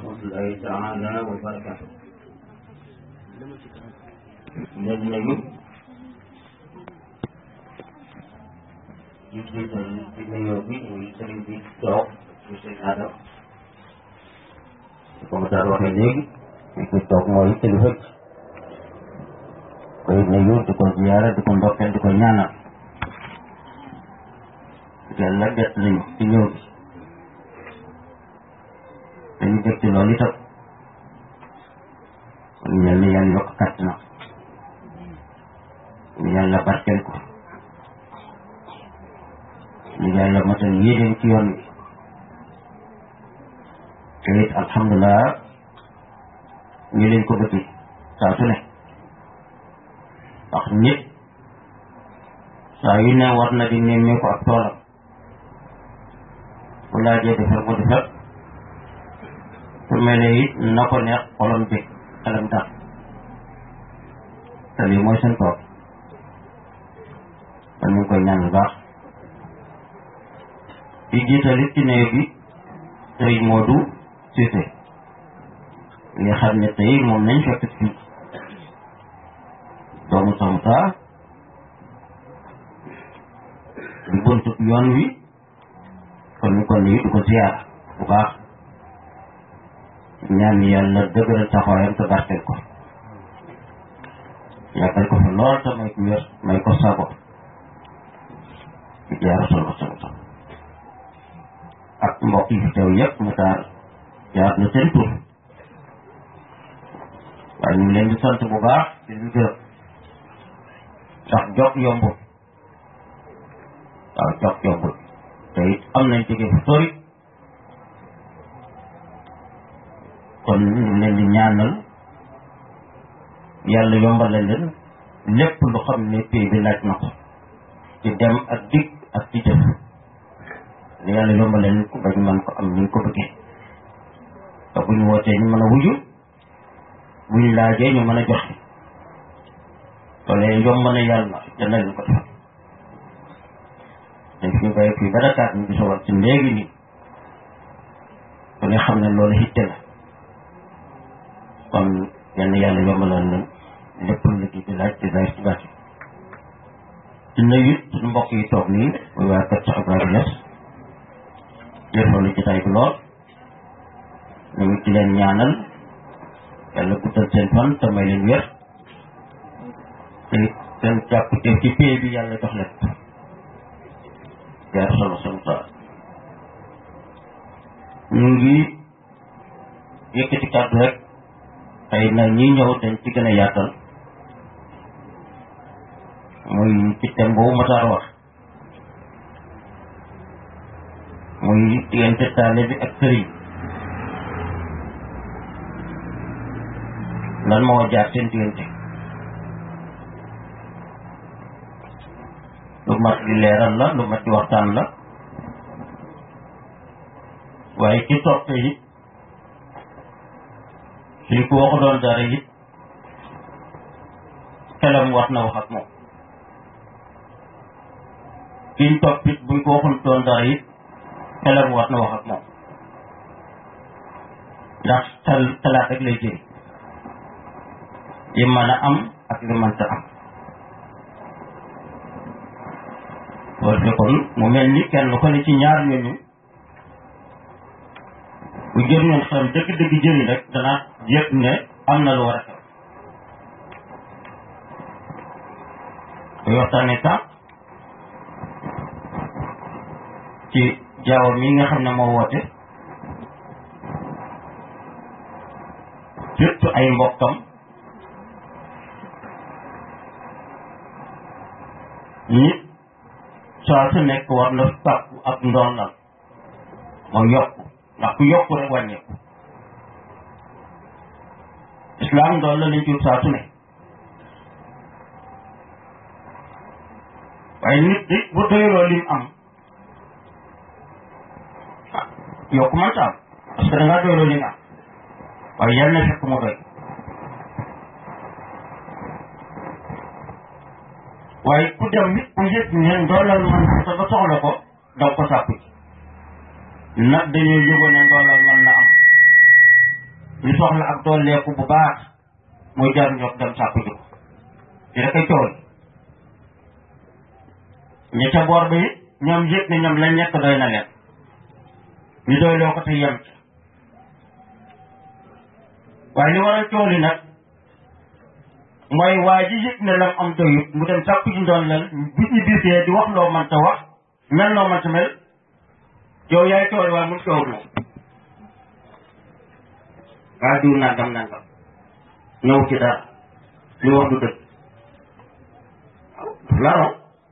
rahmatullahi taala wa barakatu leen nañu ci jiital ci nuyoo bi muy sëriñ bi toog ñu sëriñ Adam comme daal waxee léegi fi ci toog mooy kilifa koy nuyu di ko ziyaara di ko ndokkeel di ko ñaanal yàlla bett nañu ci ñëw bi dañu dégg ci loolu itam kon mel ni yàlla yokk kàtt na ñu yàlla barkeel ko ñu yàlla matal yéeneen ci yoon wi te it alhamdulilah ñu leen ko bëgg saa su ne ndax nit saa yu ne war na di nemmee ko ak toolam bu laajee defar mu defar su mel ne it na ko neex xolam bi xelam tax te lii mooy seen tool kon ñu ngi koy ñaan bu baax di jiital it ci néew bi tey Modou Cissé nga xam ne tey moom nañ fekk fii doomu Samta di buntu yoon wi kon ñu ko nuyu di ko ziyaar bu baax ñaan yàlla dëgëral taxawaayam te barkeel ko yàggal ko fa lool te may ko wér may ko sago di jaar solo solo ak mbokk yi fi teew yëpp mu taar jaar na seen tur waaye ñu ngi leen di sant bu baax di leen gërëm ndax jot yombul waaw jot yombul te it am nañ jóge fu sori kon ñu ngi leen di ñaanal yàlla yombalal leen lépp lu xam ne pays bi laaj na ko ci dem ak dig ak ci jëf yàlla yombalal leen ko ba ñu mën ko am ni ñu ko bëggee te bu ñu wootee ñu mën a wuju bu ñu laajee ñu mën a joxe loolee yomb na yàlla yàlla leen ko defal te fi ñu bàyyi fii ba Dakar ñu gis war ci léegi nii ku ne xam ne loolu hitte la kon yenn yàlla yombalal leen lépp lu liggéey bi laaj ci zaahir ci baatin ci nuyu suñu mbokk yi toog nii muy waa kër Cheikh Ibrahima Niass jërëjëf jotaay bi lool ñu ngi ci leen ñaanal yàlla guddal seen fan te may leen wér te seen jàppte ci pay bi yàlla jox leen jaar solo solo sa ñu ngi yëkkati kàddu rek xëy na ñi ñëw dañ ci gën a yaatal muy ci thème boobu Matar wax muy diggante taale bi ak sëriñ lan moo jaar seen diggante lu mat di leeral la lu mat di waxtaan la waaye ci toppe it suñ ko waxu doon dara it xelam war na wax ak moom kiñ topp it buñ ko waxul doon dara it xelam war na wax ak moom ndax xel xalaat rek lay jëriñ li mën a am ak li mënta am loolu fekkoon mu mel ni kenn ko ne ci ñaar ñooñu bu jëriñoon xam dëgg-dëgg jëriñ rek dana yëg ne am na lu war a xew koy waxtaanee sax ci jaawa mi nga xam ne moo woote surtout ay mbokkam nit saa su nekk war na sàkku ak ndondal mooy yokku ndax ku yokku rek wàññeeku islam ndoon la lañ ci saa su ne waaye nit di bu doyloo lim am ah yokku man taam parce que da ngaa doyloo lim am waaye yal na fekk mu doy waaye ku dem nit bu yëg ne ndoolal man sa ba soxla ko daw ko sàkku ci nag dañoo yëgoon ne ndoolal man na am ñu soxla ak dooleeku bu baax mooy jar ñoo dem sàkku ji ko di da koy tool ña ca boor bi ñoom yëg ne ñoom lañ nekk doy na leen ñu doy loo ko te yem ci waaye li waral tool yi nag mooy waa ji yëg ne lam am doyut mu dem sàkku ji ndoon lal bu ñu bisee di wax loo mënta wax mel loo mënta mel yow yaay tool waaye mun toog moom waa diw nangam nangam ñëw ci dara li wax du dëgg waaw la raw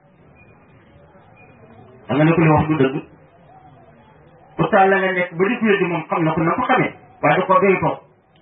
da nga ne ko li wax du dëgg pourtant la nga nekk ba di kuye di moom xam na ko na ko xamee waaye da ko doy toog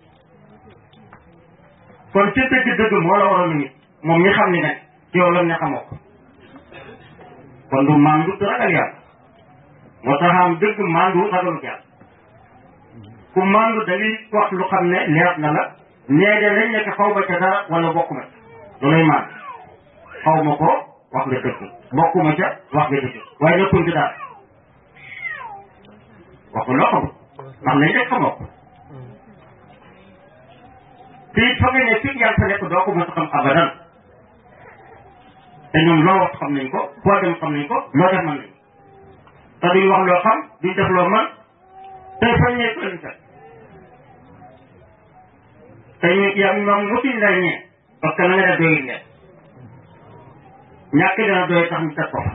kon ci dëgg dëgg moo la waroon nit moom mi xam ni nag ci yow lam ne xamoo ko kon du mandu du ragal yàlla moo tax am dëgg mandu ragalut yàlla ku mandu da ngay wax lu xam ne leer na la nee de lañ nekk xaw ba ca dara wala bokkuma ca loolay mandu xaw ma ko wax nga dëgg bokkuma ca wax nga dëgg waaye nekkuñ ci dara wax ko loo xamul ndax lañ nekk xamoo ko te it fa nga ne fii yàlla fa nekk doo ko mos a xam abadan te ñoom loo wax xam nañ ko foo dem xam nañ ko loo def mën nañ te duñ wax loo xam duñ def loo mën te fañ ne lañ fekk te ñu yaa moom mosuñ lay ñee parce que la nga def doyul leen ñàkk dina doy tax ñu teg ko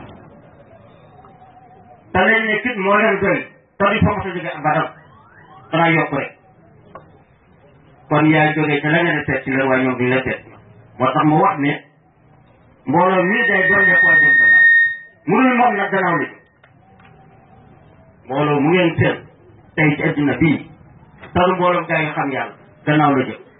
te leen ne fit moo leen doy te duñ fa mos a jóge abadan danaa yokk rek kon yaay jógee ca la nga ne seet ci leen waaye ñoom duñ la seet moo tax mu wax ne mbooloo mii day doon koo jëm gannaaw munul moom nag gannaaw li mbooloo mu ngeen seen tey ci adduna bii taru mbooloo gaa yi xam yàlla gannaaw la jëm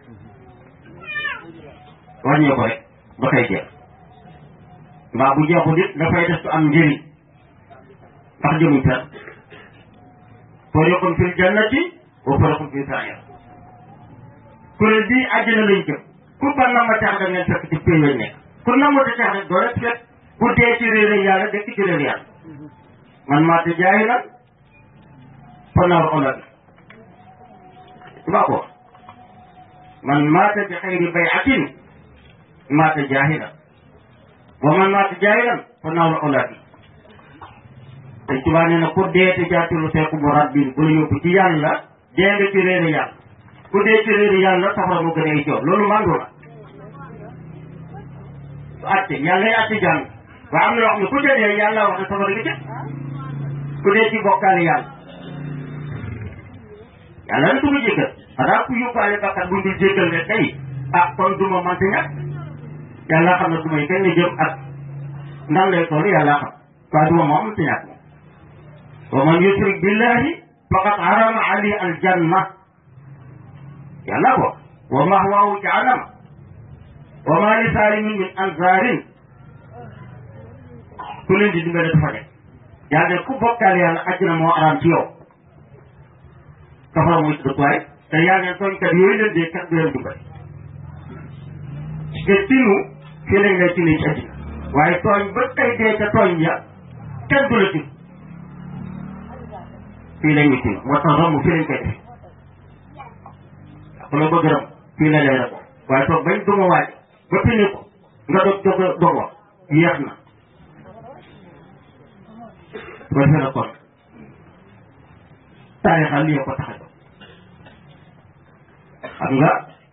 wàññee ko rek ba koy jeex mbaa bu jeexul it dafay des tu am njëriñ ndax jëmuñ fer fariqun fil jannati wa fariqun fil sa'ir kuréel bii àjjana lañ jëm ku ba nama tax da ngeen fekk ci péy lañ nekk ku nama ta tax rek doo rek fekk ku dee ci réer yàlla dekk ci réer yàlla man maa te jaay la fanaaru ola bi tubaa ko man maa te bi xayri bayatin maa te jaahila wa man maa te jaahilan fanaaru ola bi te tubaa nee na ku dee te jaatulu seeku mu rabbin bu la yóbbu ci yàlla dee nga ci réer yàlla ku dee ci réer yàlla safara mu gën a joor loolu mandu la su àtte yàlla yi àtte jàng waaye am na yoo xam ne ku ca dee yàlla wax ne safara nga jëm ku dee ci bokkaale yàlla yàlla na duma jéggal xanaa ku yóbbaale bakkat buñ dul jéggal ne tey ah kon duma mante ñàkk yàlla xam ne duma yi kañ la jëm ak nan lay toll yàlla xam waaye duma moom mante ñàkk moom wa man yushrik billahi faqad harama ali aljanna yàlla ko wa mahwaahu jahannam wa ma li salimin min ansarin ku leen di dimbale dafa nekk yàlla ne ku bokkaale yàlla àjjana moo araam ci yow safara mooy dëkkuwaay te yaa ngeen tooñkat yooyu leen dee kat du leen dimbale te tinu fii lañ lay tinu ci àddina waaye tooñ ba kay dee ca tooñ ya kenn du la tin fii la ñuy tinu moo tax romb fii lañ koy def ku la bëgg ram fii la lay rek waaye toog bañ duma waaj ba tinu ko nga dog dog dog wax yéex na ba defee na kon taarixal lii ko tax a jóg xam nga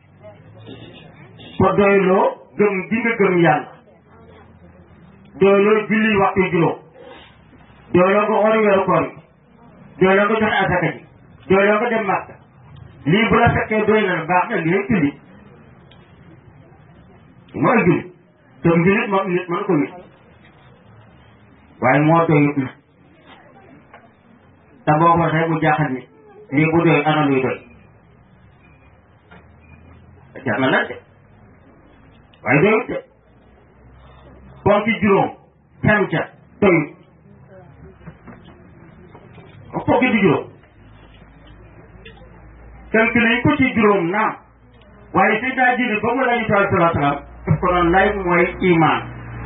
ko doyloo gëm gi nga gëm yàlla doyloo julli waxtu juróom doyloo nga ori weeru koor yi doyloo nga joxe asaka ji doyloo nga dem màkka lii bu la fekkee doy na la baax na lii julli mooy julli te njulit moom nit mën ko wit waaye moo doyut na te boo ko waxee mu jaaxal nit lii bu doy ana luy doy jar na laaj de waaye doyut de ponki juróom xem ca doyut o ponki di juróom tënk nañ ko ci juróom naam waaye si daa jiri ba mu lañu taal salaa salaam daf ko noonu lay mooy iman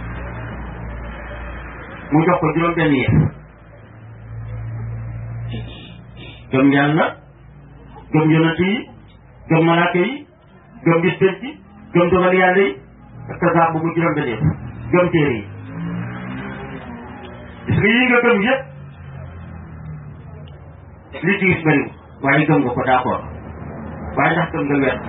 mu jox ko juróom benn yëf gëm yàlla gëm yonent yi gëm malaaka yi gëm bis penc gëm dogal yàlla yi parce que saa bu mu juróom benn gëm téere yi gis nga yii nga gëm yëpp li ci gis bëriwul waaye gëm nga ko d'accord waaye ndax gëm nga wet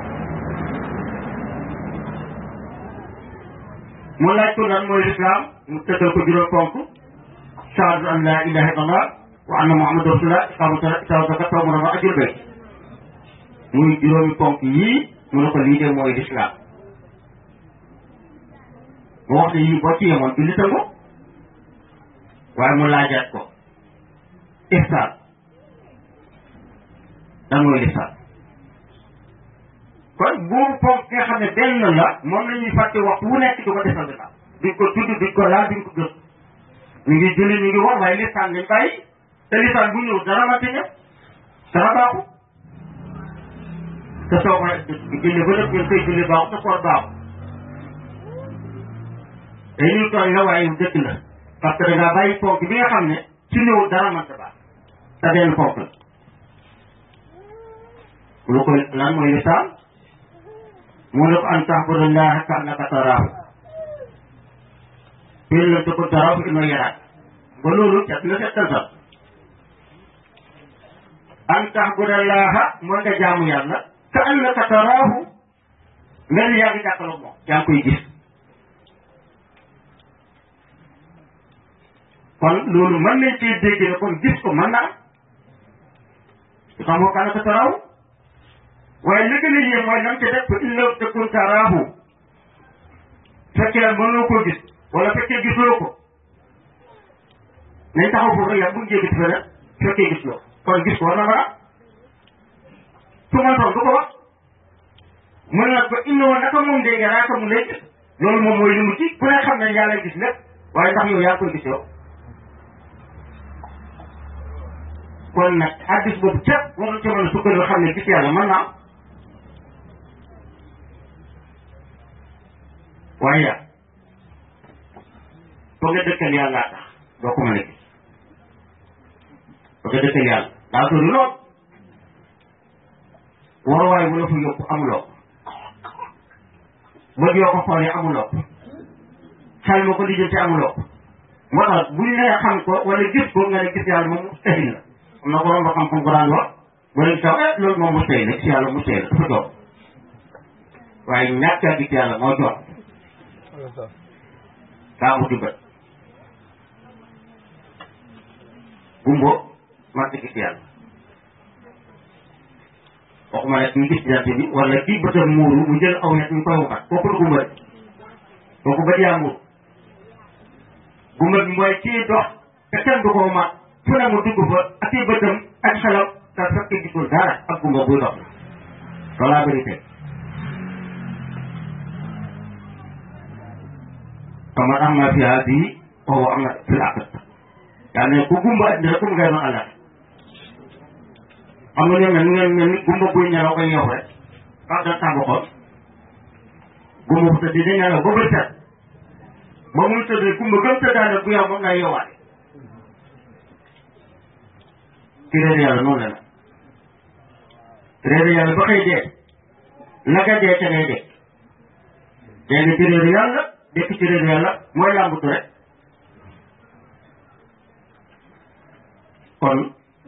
mu laaj ko lan mooy lislaam mu tëddal ko juróom ponk shahadatu an la ilaha illallah wa anna muhammadu rasulullah iqaamu salaat itaawu zakat sawmu ramadan ajjul bayt muy juróomi ponk yii mu ne ko lii de mooy lislaam mu wax ne yii boo ci yemoon du litango waaye mu laajaat ko ihsaan lan mooy lislaam kon boobu ponk nga xam ne benn la moom la ñuy fàtte waxtu wu nekk di ko defal lislaam duñ ko tudd duñ ko laal duñ ko gës ñu ngi julli ñu ngi woon waaye lislaam lañ bàyyi te lislaam bu ñëw dara mante ñëw dara baaxu te soo ko julli ba def ngeen koy julli baaxu te koor baaxu te ñu tooñ la waaye dëkk la parce que da ngaa bàyyi ponk bi nga xam ne su ñëw dara mante baax te benn ponk la lu koy lan mooy lislaam mu ne ko an ta'budallaha ka'annaka taraahu fii la ko taraahu fa innahu yaraak ba loolu cat na settal sax an ta'budallaha mooy nga jaamu yàlla ka'annaka taraahu mel yaa ngi jàkkaarloog moom yaa ngi koy gis kon loolu mën nañ cee dégg ne kon gis ko mën naa xam nga ka'annaka taraahu waaye li gën a yéem mooy nam ca def fa in lam takun taraahu fekkee mënoo koo gis wala fekkee gisuloo ko nañ taxaw foofu rek yaa bu njëkk feneen fekkee gisuloo kon gis ko war na mën a su ma toon du ko wax mu ne nag ba innoo naka moom de yaraaka mu lay gis loolu moom mooy li mu ci ku ne xam ne yàlla gis lépp waaye ndax yow yaa koy gis yow kon nag addis boobu képp war na ci mën a sukkandiku xam ne gis yàlla mën naa waaye yaa foog nga dëkkal yàlla tax doo ko mën a gis foog nga dëkkal yàlla daa sori lool waruwaay bu la fa yóbbu amuloo ko bët yoo ko xoolee amuloo ko xel ma ko lijjanti amuloo ko moo tax buñ nee xam ko wala gis ko nga ne gis yàlla moom mustahil la am na borom ba xam-xam ko daan wax ba léegi taw eh loolu moom mustahil la gis yàlla mustahil la dafa jox waaye ñàkk a gis yàlla moo jox daa wuti bët gumbo man gis yàlla waxuma ne kii gis jant bi wala kii bëtam muuru mu jël aw ñett ñu koy waxat kooku du gumba kooku bët yaa muuru gumba bi mooy kii dox te kenn du ko ma fu ne mu dugg fa ak kii bëtam ak xelam te fekk gisul dara ak gumba buy dox loolu laa bëri tey kama am na fi hadi wa am na fi laqat yaa ne ku gumba andi rek mu ngay doon àllar xam nga ñoom ñu ngeen mel ni gumba buy ñelaw koy yow rek wax da tàmb xool gumba bu tëdd di ñelaw ba bët set ba muy tëdd gumba gëm tëddaane bu yow moom naa yowaale ci réer yàlla noonu la nag réer yàlla ba xëy dee naka dee ca ngay dee dee nga ci réer yàlla dekk ci réer yàlla mooy làmbutu rek kon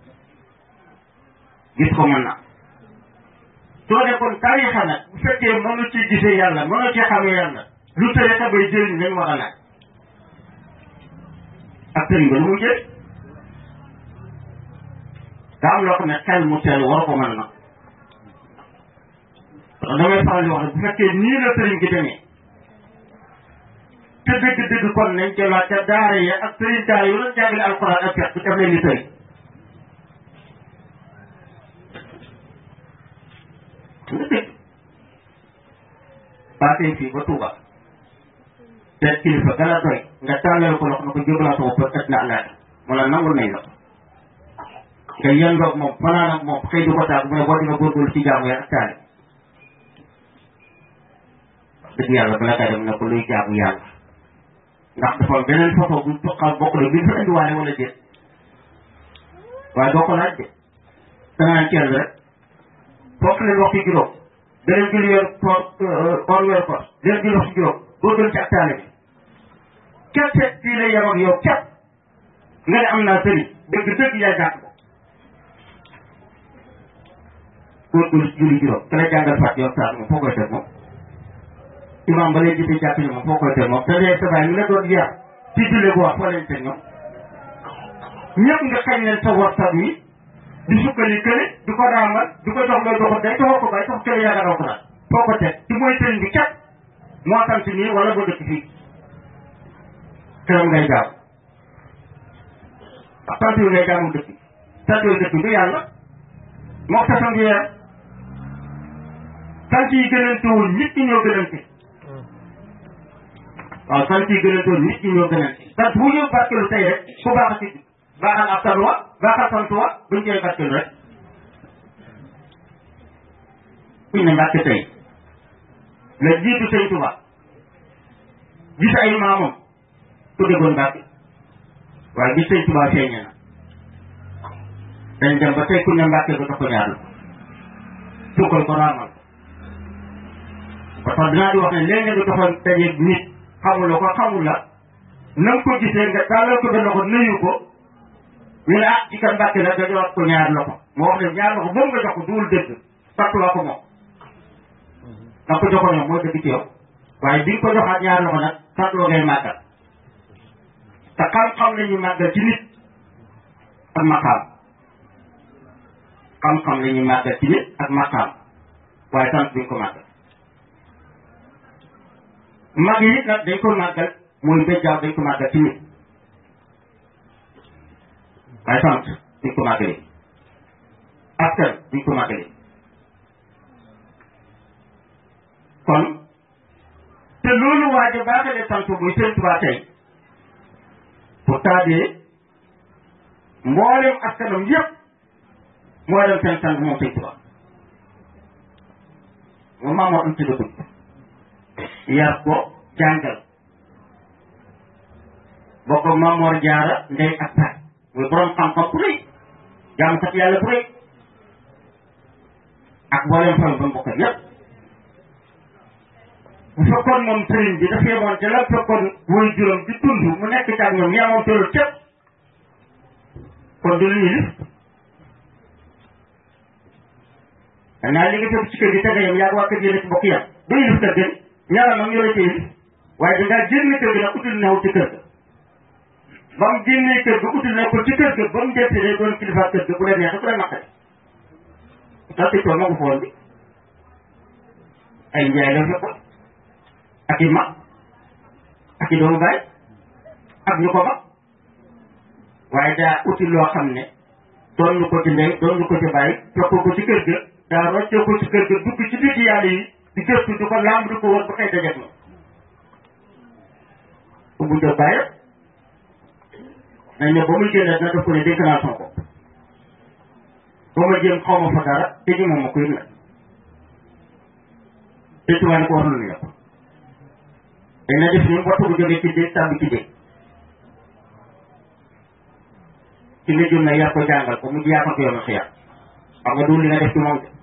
gis ko mën na soo ne kon tarixa nag bu fekkee mënu ci gisee yàlla mënu ci xamee yàlla lu tarixa bay jëriñ lañ war a laaj ak sëriñ ba lu mu jëriñ daa am loo xam ne xel mu teel war ko mën na damay faral di wax ne bu fekkee nii la sëriñ gi demee te dëgg-dëgg kon nañ jëlaat ca daara ya ak sëriñ daara yu doon jàngale alxuraan ak fex bu def leen ni sëriñ nga dégg baatee fii ba Touba te kilifa gën a doy nga tàllal ko loxo na ko jógalaa sama bët ëtt na àllaati mu la nangul nañ la ko nga yendoog moom fanaan ak moom xëy di ko taag mu ne boo di nga góorgóorlu ci jaamu ya ak taali dëgg yàlla bala kaa dem ne ko luy jaamu yàlla ndax dafa am beneen photo bu xam bokk la bi fa indiwaale wala déet waaye doo ko laaj de danaa ceel rek fokk leen waxtu juróom beneen julli yor koor koor yor koor beneen julli wax si juróom boo gën ci ak taale bi képp seet fii lay yem ak yow képp nga ne am naa sëriñ dëgg dëgg yaay jàng ko góorgóorlu si julli juróom ka la jàngal fàtt yow saa moom foo koy teg moom imam ba lay gisee jàpp ni moom foo koy teg moom te léegi sa baay mi la doon yar ci julli bu wax foo leen teg ñoom ñëpp nga xañ leen sa wartab yi di sukkali kële di ko raamal di ko jox loo joxut day taxoo ko bay tax kële yaakaar raw ko daal foo ko teg ci mooy sëriñ bi kat moo sant nii wala boo dëkk fii këram ngay gaaw ak sant yi ngay gaamu dëkk sant yooyu dëkk bi yàlla moo tax sant yee sant yi gënantewul nit ñi ñoo gënante waaw sant yi gënantewul nit ñi ñoo gënante sant bu ñëw barkelu tey rek ku baax a ci baaxal ab tanwa baaxal santuwa buñ cee barkelu rek kuñ ne mbàkke tey la jiitu sëñ Tuba gis ay maamam ku déggoon mbàkke waaye gis sëñ Tuba feeñe na dañ dem ba tey ku ne mbàkke ba ko ñaar la sukkal ko raamal parce que dinaa di wax ne léegi nga doxoon dajeeg nit xamuloo ko xamul la na nga ko gisee nga tàllal ko benn loxo nuyu ko ñu ne ah ci kan mbàkke la nga jox ko ñaar loxo moo wax ne ñaar loxo moom nga jox ko duwul dëgg fàttuwaa ko moom da ko joxoon yow mooy dëgg ci yow waaye bi nga ko joxaat ñaar loxo nag fàttuwaa ngay màggal te xam-xam la ñuy màggal ci nit ak maqaam xam-xam la ñuy màggal ci nit ak maqaam waaye sant duñ ko màggal mag yi nag dañ ko màggal mooy béjjaaw dañ ko màggal ci nit waaye sant duñ ko màggalee askan duñ ko màggalee kon te loolu waaje baaxalee sant muy seen Tuubaa tey pourtant de mboolem askanam yëpp moo dem seen sang moom sëñ Tuubaa moom maa moo am ci dëkk yar ko jàngal bokk Mamoor Jaara ndey ak baay muy borom xam-xam bu rëy jaamukat yàlla bu rëy ak mboolem fan ba mbokk yëpp bu fekkoon moom sëriñ bi dafa yemoon te la fekkoon woy juróom di dund mu nekk ci ak ñoom yemoon tollu képp kon du lu ñu lif danaa li nga fekk ci kër gi tege yam yaa waa kër gi ne ci bokk yam du ñu lif kër gi ñaara nag ñoo la ci lif waaye dangaa génn kër gi nag utul newu ci kër ga ba mu génnee kër ga utul nekkul ci kër ga ba mu dette day doon kilifa kër ga bu la neexee bu la naqari da sëñ tool ma ko foon bi ay njaay la fekkoon ak i mag ak i doomu baay ak ñu ko mag waaye daa uti loo xam ne doon ñu ko ci ndey doon ñu ko ci bàyyi fekk ko ci kër ga daa roccee ko ci kër ga dugg ci digg yàlla yi di gëstu di ko lamb di ko wër ba kay dajeeg ma ubbu jot bàyyi nañ ne ba muy génne dina def ko ne dénk naa sama bopp ba ma jéem xaw ma fa dara te ji moom ma koy nag te tubaab ni ko war nañu yokk dañ na def ni waxtu bu jógee ci dégg tàbbi ci dégg ci nga jëm na yar ko jàngal ko mu yaa ko yoonu xiyar xam nga du li nga def ci moom de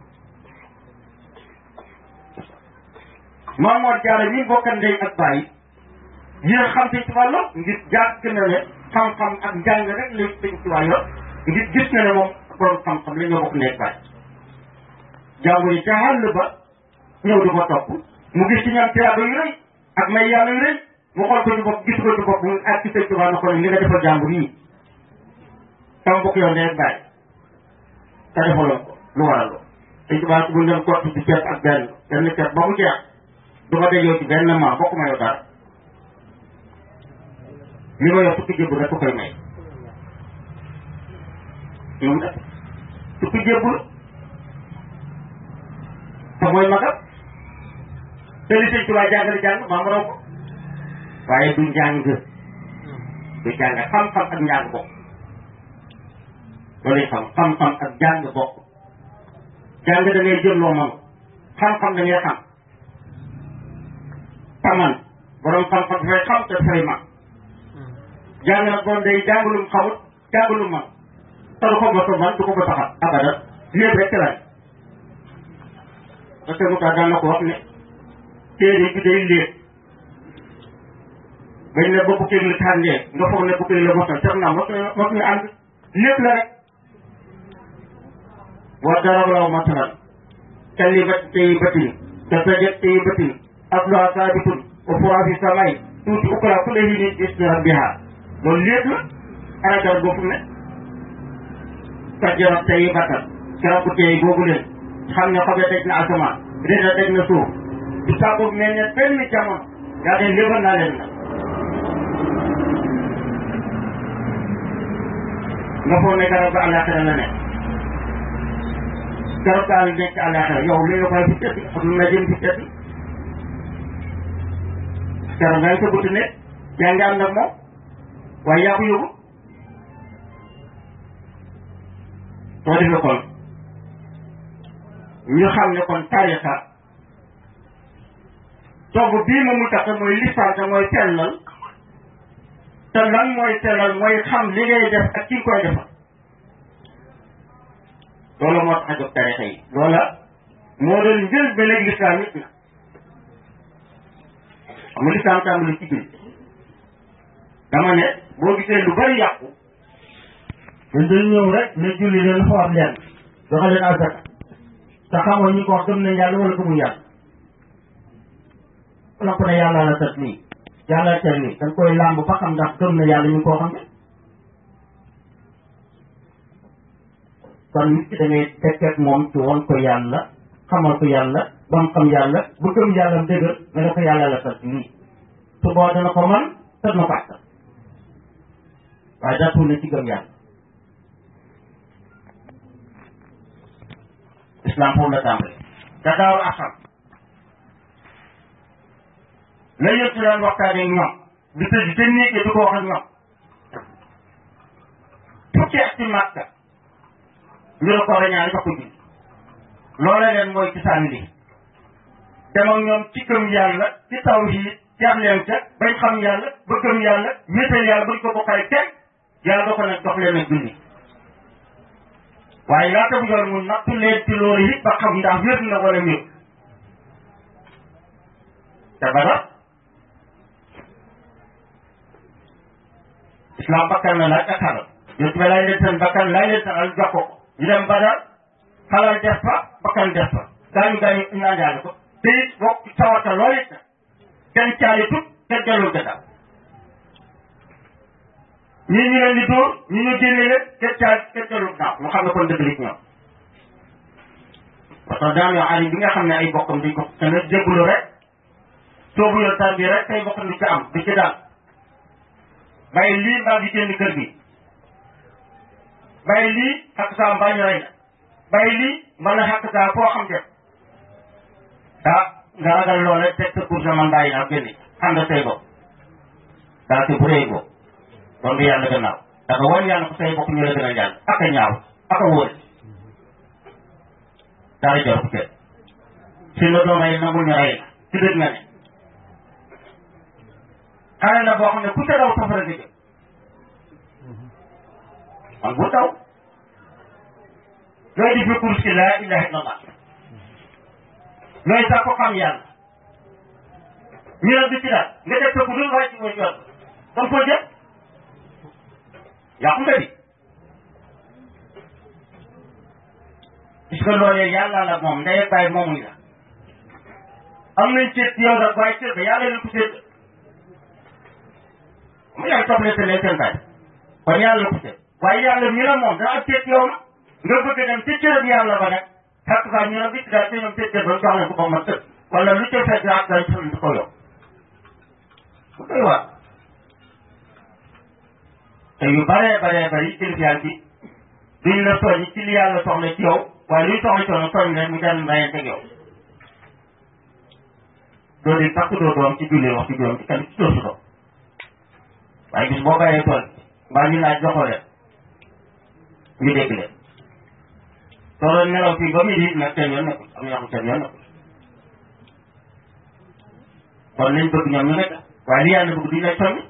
moom moo jaara ñi bokkan ndey ak bàyyi yéen xam sëñ Tuubaa lool ngir jàpp na ne xam-xam ak njàng rek la sëñ Tuubaa yor ngir gis na ne moom borom xam-xam la ñoo bokk nekk bàyyi jàngu yi ca àll ba ñëw di ko topp mu gis ci ñoom tiyaaba yu rëy ak may yàlla yu rëy mu xool ko ci bopp gis ko ci bopp mu ak ci sëñ Tuubaa na ko ne li nga defal jàmbur yi sama bokk yoon day bàyyi te defaloon ko lu waral loolu sëñ Tuubaa bu ñu doon kott ci ceeb ak benn benn ceeb ba mu jeex du ma dajoo ci benn maam bokk ma yow dara li ma yor fukki jébbu rek ko koy may ñoom def fukki jébbu te mooy magam te li sëñ Tuubaa jàngale jàng maam raw ko waaye du njàng du jàng xam-xam ak njàng bokk loolu xam xam-xam ak jàng bokk jàng da ngay jël loo mën xam-xam da ngay xam taman borom xam-xam dafay xam te dafay man jàng nag bon day jàngalum xamut jàngalum man te du ko mos a man du ko mos a xam abadan lépp rek la parce que mu tax daan na ko wax ne téere bi day léeg bañ ne ba bukkeeg la tànnee nga foog ne bukkeeg la mos a sax naa mos na mos ñu ànd lépp la rek wa daraballahu masalan kalimat tayyibatin ka sajat tayyibatin asluha sabitun wa furuha fi samai tuuti ukra kulli hinin bismi rabbiha loolu lépp la ana garab boobu ne sajjarat tayyibatan garab bu tey googu leen xam ne xobe daj na asamaan rida daj na suuf du sàkku mel ne benn jamono yaa de lébal naa leen nag nga foog ne garab ga àllaaxira la nekk garab gaa ngi nekk àllaaxira yow li nga koy fi tëdd ak lu la jëm fi tëdd garab gaa ngi sa buti ne yaa ngi ànd ak moom waaye yaa ko yóbbu soo defee kon ñu xam ne kon tarixa togg bii ma mu tax mooy lisaan te mooy sellal te lan mooy sellal mooy xam li ngay def ak ki nga koy defal loolu moo tax a jóg tarixa yi loola moo doon njël ba léegi lislaam nit na xam nga lislaam tàmbali ci biir dama ne boo gisee lu bari yàqu dañ dañ ñëw rek ne julli leen xool leen joxe leen azaka te xamoo ñi ko wax gëm nañ yàlla wala gëmuñ yàlla la ko ne yàlla la tat nii yàlla tel nii dañ koy làmb ba xam ndax gëm na yàlla ñu ngi koo xam ne kon nit ki da ngay tekkeek moom ci woon ko yàlla xamal ko yàlla ba mu xam yàlla bu gëm yàlla dëgër nga ne ko yàlla la tat nii su boo dana ko man te dina ko àttal waaye daa ne ci gëm yàlla islam foofu la tàmbali te daawul asal la yëpp ci daan waxtaanee ñoom di tëj te néeg di ko wax ak ñoom fukki at ci màkka ñu la ko rañaan jox ko ji loola leen mooy ci sànni li dem ak ñoom ci gëm yàlla ci taw yi jaar leen ca bañ xam yàlla ba gëm yàlla wéetal yàlla bañ ko bokkale kenn yàlla doo ko ne dox leen ak julli waaye laata bu yor mu nattu leen ci loolu it ba xam ndax wér na wala wér te bada islam bakkan la laaj ak xalal yéen tubaab laaj leen seen bakkan laaj leen seen alal jox ko ko ñu dem bada xalal def fa bakkan def fa gaañu gaañu indaale ko te it bokk sawata loolu it kenn caali tut kenn delloo gannaaw ñii ñu leen di dóor ñi ñu génne leen kenn caali kenn delloo gannaaw mu xam ne kon dëgg li ci ñoom parce que daan yoo alim bi nga xam ne ay bokkam di ko tamit jéggulu rek soobu yoon tar bi rek tay bokkam di ci am di ci daal bàyyi lii mbaa di génn kër gi bàyyi lii xakk saa mbaa ñu rey la bàyyi lii mën na xakk saa foo xam def ah nga ragal loole teg sa pour man bàyyi naa génne xam nga say bopp daa te bu rëy boobu doon du yàlla gannaaw dafa wan yàlla ko say bopp ñu la gën a jàng ak a ñaaw ak a wóor dara jor ko kenn si la doon rey nangul ñu rey la ci dëgg nga ne xale la boo xam ne ku ca daw safara nga jëm man bu daw looy di fi kursi laa ilaha illallah looy sax ko xam yàlla ñu ne du ci daal nga def sa ku dul waaye ci mooy yoon kon foo jëm yàqu nga di puisque loolee yàlla la moom ndey ak bàyyi moomuñ la am nañ cër ci yow nag waaye cër ba yàlla leen ko cër mu yaay topp leen seen seen bàyyi kon yàlla la ko cër waaye yàlla mi la moom dana am cër ci yow na nga bëgg dem ci cërëb yàlla ba nag xaq saa ñu ne bitti daal te ñoom cër cër ba jox leen ko ba ma tëdd wala lu ca fekk ak dañ xam ko yow bu koy wax te yu baree baree bari kilifa yàlla bi duñ la soññ ci li yàlla soxla ci yow waaye luy soxla ci yow soññ rek mu dem bàyyee teg yow doo di takk doo doom ci julli wax ci juróom ci kan ci doosu doom waaye bis boo bàyyee tool mbaa ñu laaj joxoo leen ñu dégg leen soo doon nelaw fii ba mu di nag seen yoon nekkul am na yoo xam seen yoon nekkul kon nañ bëgg ñoom ñu nekk waaye li yàlla bëgg duñ lay soññ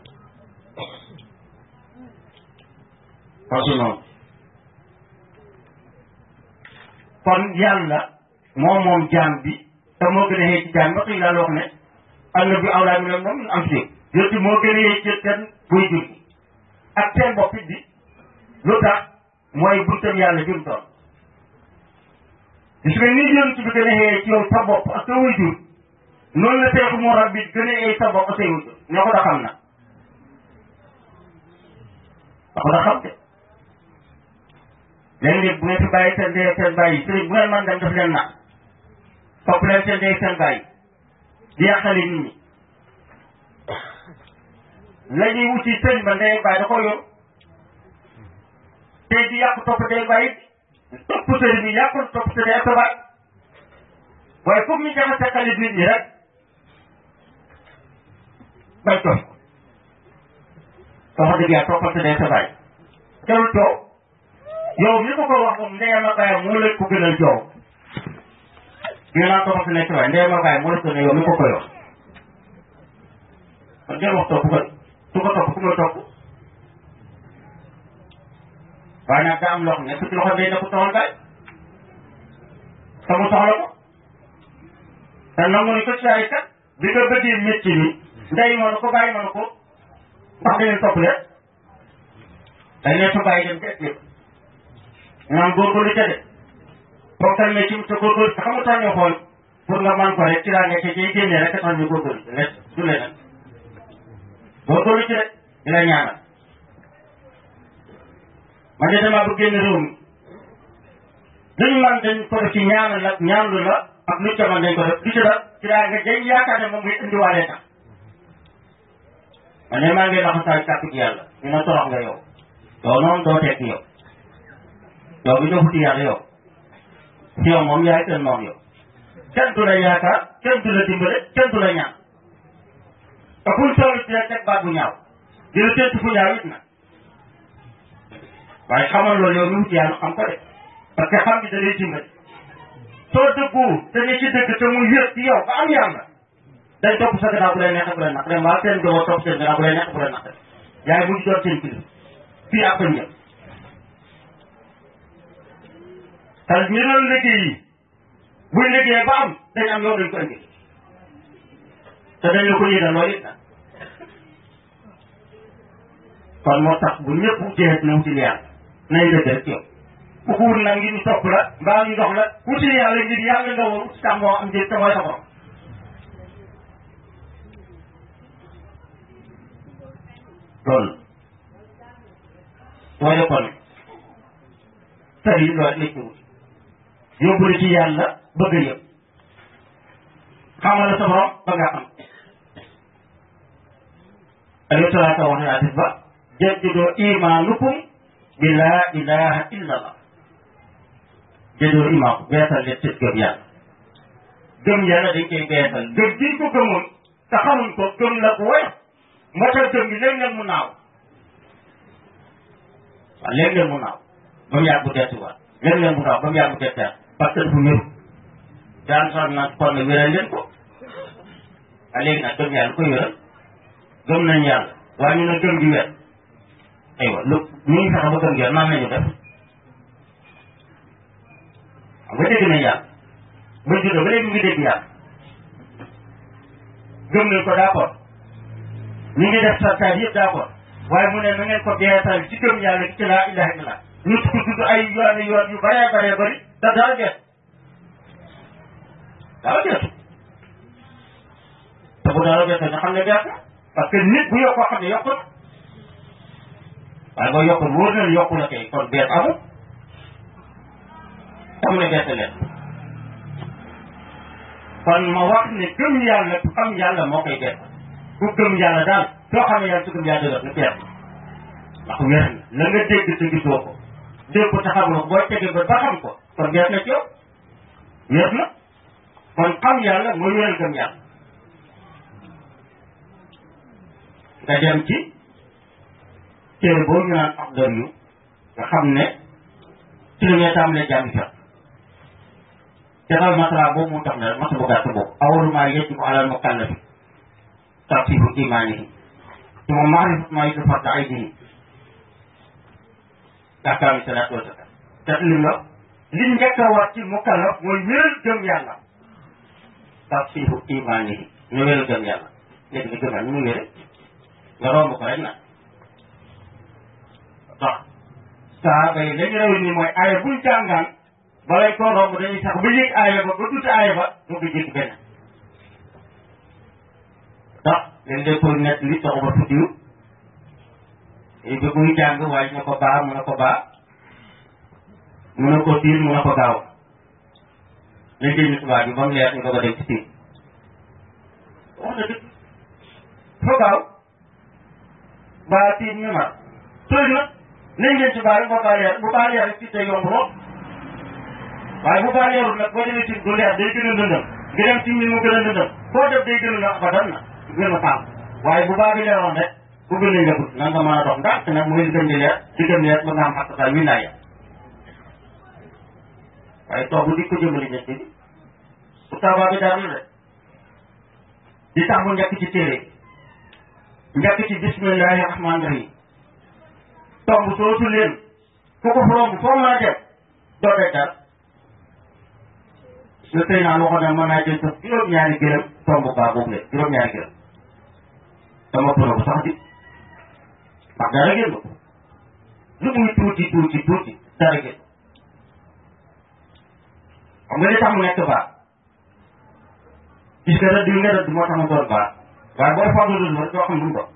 kon su noonu kon yàlla moom moom jaam bi te moo gën a xëy ci jaan ba xëy laa wax ne am na bi awlaa mi moom am si yooyu moo gën a xëy ci seen buy jur ak seen bopp bi lu tax mooy buntam yàlla jur doon gis nga ni yonent bi gën a xëyee ci yow sa bopp ak sa wuy jur noonu la seexu moo rab bi gën a xëyee sa bopp ak say wuy jur ñoo ko da xam na da ko da xam te léegi bu ngeen fi bàyyi seen dee seen bàyyi sëriñ bu ngeen mën dem def leen na topp leen seen dee seen bàyyi di yàqale nit ñi la ñuy wuti sëriñ ba ndey bàyyi da ko yor tey di yàq topp day bàyyi topp sëriñ bi yàqul topp sëriñ ak sa baay waaye comme ñu jaxase xalit nit ñi rek bay topp wax dëgg yàlla toppal sëriñ ak sa baay jarul coow yow mi ko ko wax moom ndeyam ak baayam moo leen ko gënal coow ñu naan toppal sëriñ ak sa baay ndeyam ak baayam moo leen ko ne yow mi ko koy wax kon jël wax topp ko su ko topp ku muy topp waaye nag daa am loo xam ne su loxo day ne ko soxal baay te mu soxla ko te nangu ni ko ci ay kat bi nga bëggee métti ni ndey mënu ko bàyyi mënu ko ndax da ngeen topp leen dañ leen fa bàyyi dem ci yëpp naan góorgóorlu ca de bokkal métti te góorgóorlu te xamu tax ñu xool pour nga man ko rek ci laa nekk ci génne rek tax ñu góorgóorlu ci lekk du leneen góorgóorlu ci rek di la ñaanal man de damaa bëgg génn réew mi dañu man dañ ko def ci ñaanal la ñaanlu la ak lu ca man dañ ko def du ci def ci daa nga day yaakaar ne moom ngay indiwaalee tax man de maa ngi laxasaay kàttu gi yàlla ñu ne torox nga yow yow noonu doo tekki yow yow bi doo futi yàlla yow si yow moom yaay seen moom yow kenn du la yaakaar kenn du la dimbale kenn du la ñaan te fuñ toll ci teg baat bu ñaaw di la séntu fu ñaaw it nag waaye xamal loolu yow mi wuti yàlla xam ko de parce que xam bi da lay dimbali soo dëggu te ne ci dëgg te muy wér ci yow ba am yàlla day topp sa gannaaw bu lay neexee bu lay naqaree mbaa seen doo topp seen gannaaw bu lay neexee bu lay naqaree yaay mujj doon seen kilifa fii ak njël te ñu doon liggéey yi buñ liggéeyee ba am dañ am yow dañ ko indi te dañ la ko yëgal loolu it nag kon moo tax bu ñëpp jeex na wuti yàlla nay dëgg rek yow ku ko wut nag ngir ñu topp la mbaa ñu dox la wuti yàlla ngir yàlla nga war uti tam moo am njëriñ te mooy sa borom loolu mooy kon sëriñ loolu lañ ko wut yóbbu la ci yàlla bëgg a yëpp xamal la sa borom ba nga xam alayhi salaatu wa hadis ba jaddidoo imaanukum bi laa ilaha illa allah jaddidoo imaam beesal leen seen gëm yàlla gëm yàlla dañ koy beesal gëm giñ ko gëmoon te xamuñ ko gëm la ko woyof moo tax gëm gi léeg-léeg mu naaw waaw léeg-léeg mu naaw ba mu yàgg bu deetuwaat léeg-léeg mu naaw ba mu yàgg bu deetuwaat parce que dafa wéru daan sax nag kon ne wéral leen ko waaye léegi nag gëm yàlla koy wéral gëm nañ yàlla waaye ñu ne gëm gi wér aywa lu ñu ngi fexe ba gëm gi wér nan lañu def xam nga dégg nañ yàlla ba juddoo ba léegi ñu ngi dégg yàlla gëm nañ ko d'accord ñu ngi def sartaat yëpp d'accord waaye mu ne na ngeen ko beesal ci gëm yàlla ci laa ilaha illallah ñu ko tudd ay yoon yoon yu bëree bëree bëri te dara gees dara geesu te bu dara geesu nga xam ne gees parce que nit bu yokkoo xam ne yokku na waaye boo yokkul wóor na yokku na kay kon bees amul tam ne bees leen kon ma wax ne gëm yàlla xam yàlla moo koy bees ku gëm yàlla daal soo xamee yàlla su gëm yàlla dëgër nga bees ndax wér na la nga dégg te gisoo ko dégg ko te xamuloo ko boo tegee ba ba xam ko kon bees na ci yow wér na kon xam yàlla mooy wéral gëm yàlla nga dem ci téere boobu ñu naan ak dër yu nga xam ne ci la ñuy tàmbalee jàngi sax jaxal masala boobu mu tax ne masa bu gàtt boobu awalu maa yajibu alal mukallafi tartibu imaanihi ci moom maarifat maa yusuf farda aydihi ahkaami salaat wa zakat te li nga li njëkk a war ci mukallaf mooy wéral gëm yàlla tafsihu imaanihi ñu wéral gëm yàlla léegi ni gëm yàlla ñu muy wére nga romb ko rek nag tax saaba yi lañu rew ni mooy aaya buñ jàngaan balay koo romb dañuy sax ba yëg aaya ba ba tuuti aaya ba mu ngi jéggi benn tax léegi day koy nekk li taxu ba tuddiw bi muy jàng waaye ñu ko baa mun na ko baa mun na ko tiir mun na ko gaaw lañ dégg ñu tubaab bi ba mu leer ñu doog a dem ci tiir wax na dëgg foo gaaw baa tiir ñu mar tooy na nañ leen ci baa boo baa leer bu baa leer rek ci tey yomb lool waaye bu baa leerul nag boo demee ci du leer day gën a lëndëm nga dem ci min mu gën a lëndëm foo def day gën a la abadan na gën a tàng waaye bu baa bi leeroon rek bu gën a yëgut nan nga mën a dox ndànk nag mooy li gën di leer li gën leer ba nga am xaq daal wilaaya waaye toog di ko jëmale ñett bi bu taabaa bi daal la de di tax mu njëkk ci téere njëkk ci bismillahi rahmaani rahim tomb sootu leen ku ko romb foo mën a dem doo dee dal le tey naan waxoon na mën naa jël sax juróom-ñaari gërëm tomb baa boobu leen juróom-ñaari gërëm dama pro bu sax di ndax dara génn ko lu muy tuuti tuuti tuuti dara génn xam nga li tax mu nekk baax gis nga rëdd yi nga rëdd moo tax mu doon baax waaye boo fàggu dul rek doo xam lu mu doon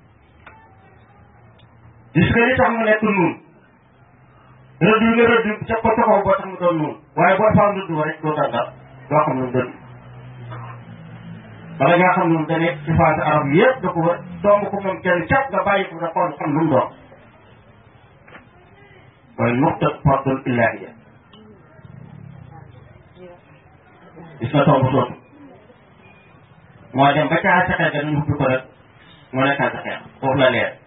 gis nga li tax mu nekk nuun rëdd yi nga rëdd ca ko taxaw boo tax mu doon nuun waaye boo fàggu dul rek doo dal dal doo xam lu mu doon bala ngaa xam lu mu da nekk ci phase arab yëpp da ko wër tomb ko moom kenn cap nga bàyyi ko nga xool xam lu mu doon mooy nuqta fardul illahiya gis nga tomb sootu moo dem ba caa sa xel ga nañu ubbi ko rek mu nekkaat sa xel foofu la leer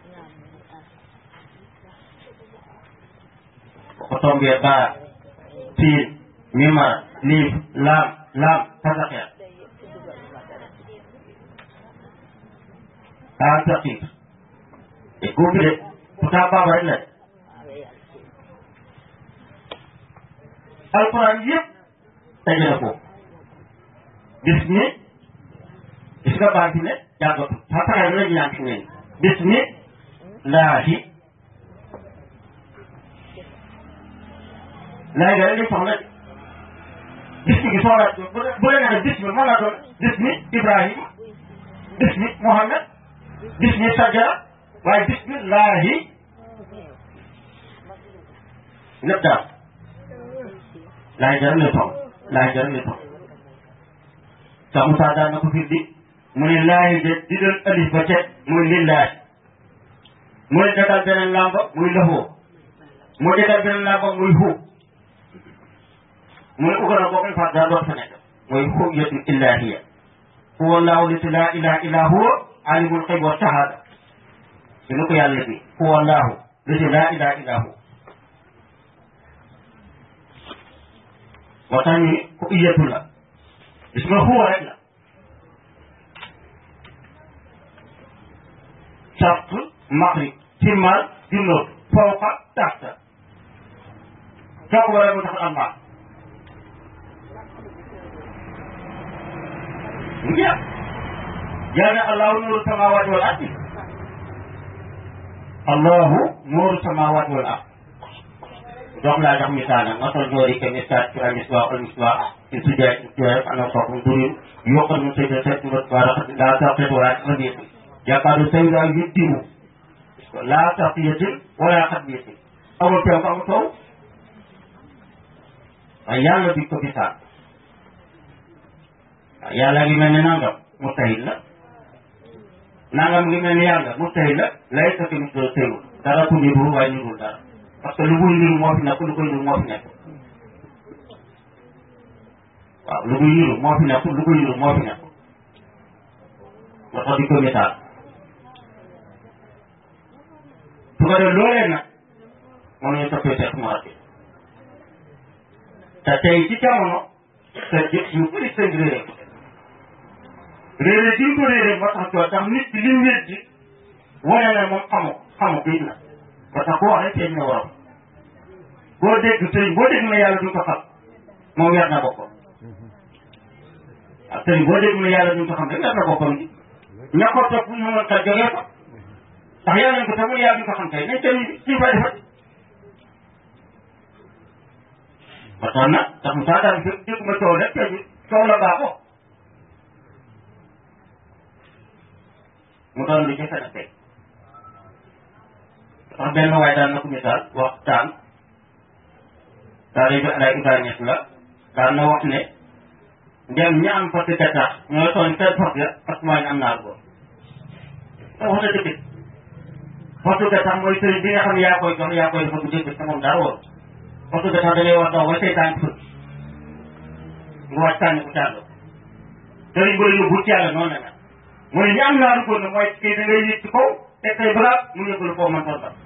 bu ko tombee baa siin mimar liif laam laam sa sa xel daa taqiq te góobi de pourtant baaba rek la de alquran yëpp daje na ko bis mi gis nga baal fi ne jàggatu xataa la ñu ñaan fi ne bis mi laahi laay ga li soxla bis mi gi soxla bu leen ne bis mi mën naa doon bis mi Ibrahima bis mi Mohamed bis mi sajara waaye bis mi laahi lépp daal laay jaram ne toog laay jaram ne toog sax Moussa daan na ko fi di mu ne laahi de di doon alif ba cet muy lillaahi mu ne dagal beneen lamba muy lëfoo mu dagal beneen lamba muy hu mu ne ugana boo fa daa doon fa nekk mooy xujjatu illahiya huwa allahu lati laa ilaha illa huwa alimul xayb wa shahada dina ko yàlla bi huwa allahu lati laa ilaha illa huwa moo tax ñu ko iyatu la gis nga huwa rek la sart maghrib timmal junnóot fawqa taxta soo ko waree mu tax am baax mu jeex yàlla allahu nuuru samawaati wal ardi allahu nuuru samawaati wal ardi dox laa jox misaalam masal joori ke misaat ci al misbaax al misbaax ci sujjaay ci sujjaay ana soxum durin yokkal mu sëyda set mu baaraxat laa taqet wala xadiyat yaakaadu sayda yuddimu laa taqiyatin wala xadiyat amul teew amul taw waaye yàlla bi ko misaal waaw yàlla ngi mel ni nangam mustahil la nangam ngi mel ni yàlla mustahil la lay sa tamit doo tëyu dara ku niru waaye nirul dara parce que lu muy niru moo fi nekk lu koy niru moo fi nekk waaw lu muy niru moo fi nekk lu koy niru moo fi nekk nga tax di ko misaal su ko def loolee nag moom ñu toppee Cheikh Mouhamed te tey ci jamono te jëf yu bëri sëñ réeré ko réeré di ko réeré moo tax coo tax nit ki li mu wér di wane ne moom xamu xamu biit na ba tax boo waxee sëñ na waram boo dégg sëñ boo dégg na yàlla duñ ko xam moom weer na boppam waaw waaw sëriñ boo dégg mu ne yàlla duñ ko xam rek def na boppam gi ña ko topp ñu mën xel jógee ko ndax yàlla nañ ko topp yàlla duñ ko xam kay nañ sëriñ bi suñ fa defat ba tax na tax mu saa daan fi dégg ma coow rek te coow la baaxoo mu doon lu jafe na tey ndax benn waay daan na ko misaal waxtaan taalibe Alaay Ibrahima Ñas la daan na wax ne ndem ñi am fas gattax ñooy tooñ seen fas ya ak mooy am naa ko te wax na dëgg fasu gattax mooy sëriñ bi nga xam ne yaa koy jox yaa koy dafa bu dégg te moom dara wóor fasu gattax da ngay war daw ba seytaan fët nga wàcc sànni ko càll sëriñ bu la yóbbu ci yàlla noonu la mel mu ne ñi am naaru góor nag mooy kii da ngay yëg ci kaw teg say bagaas mu yóbbu la foofu man toon ba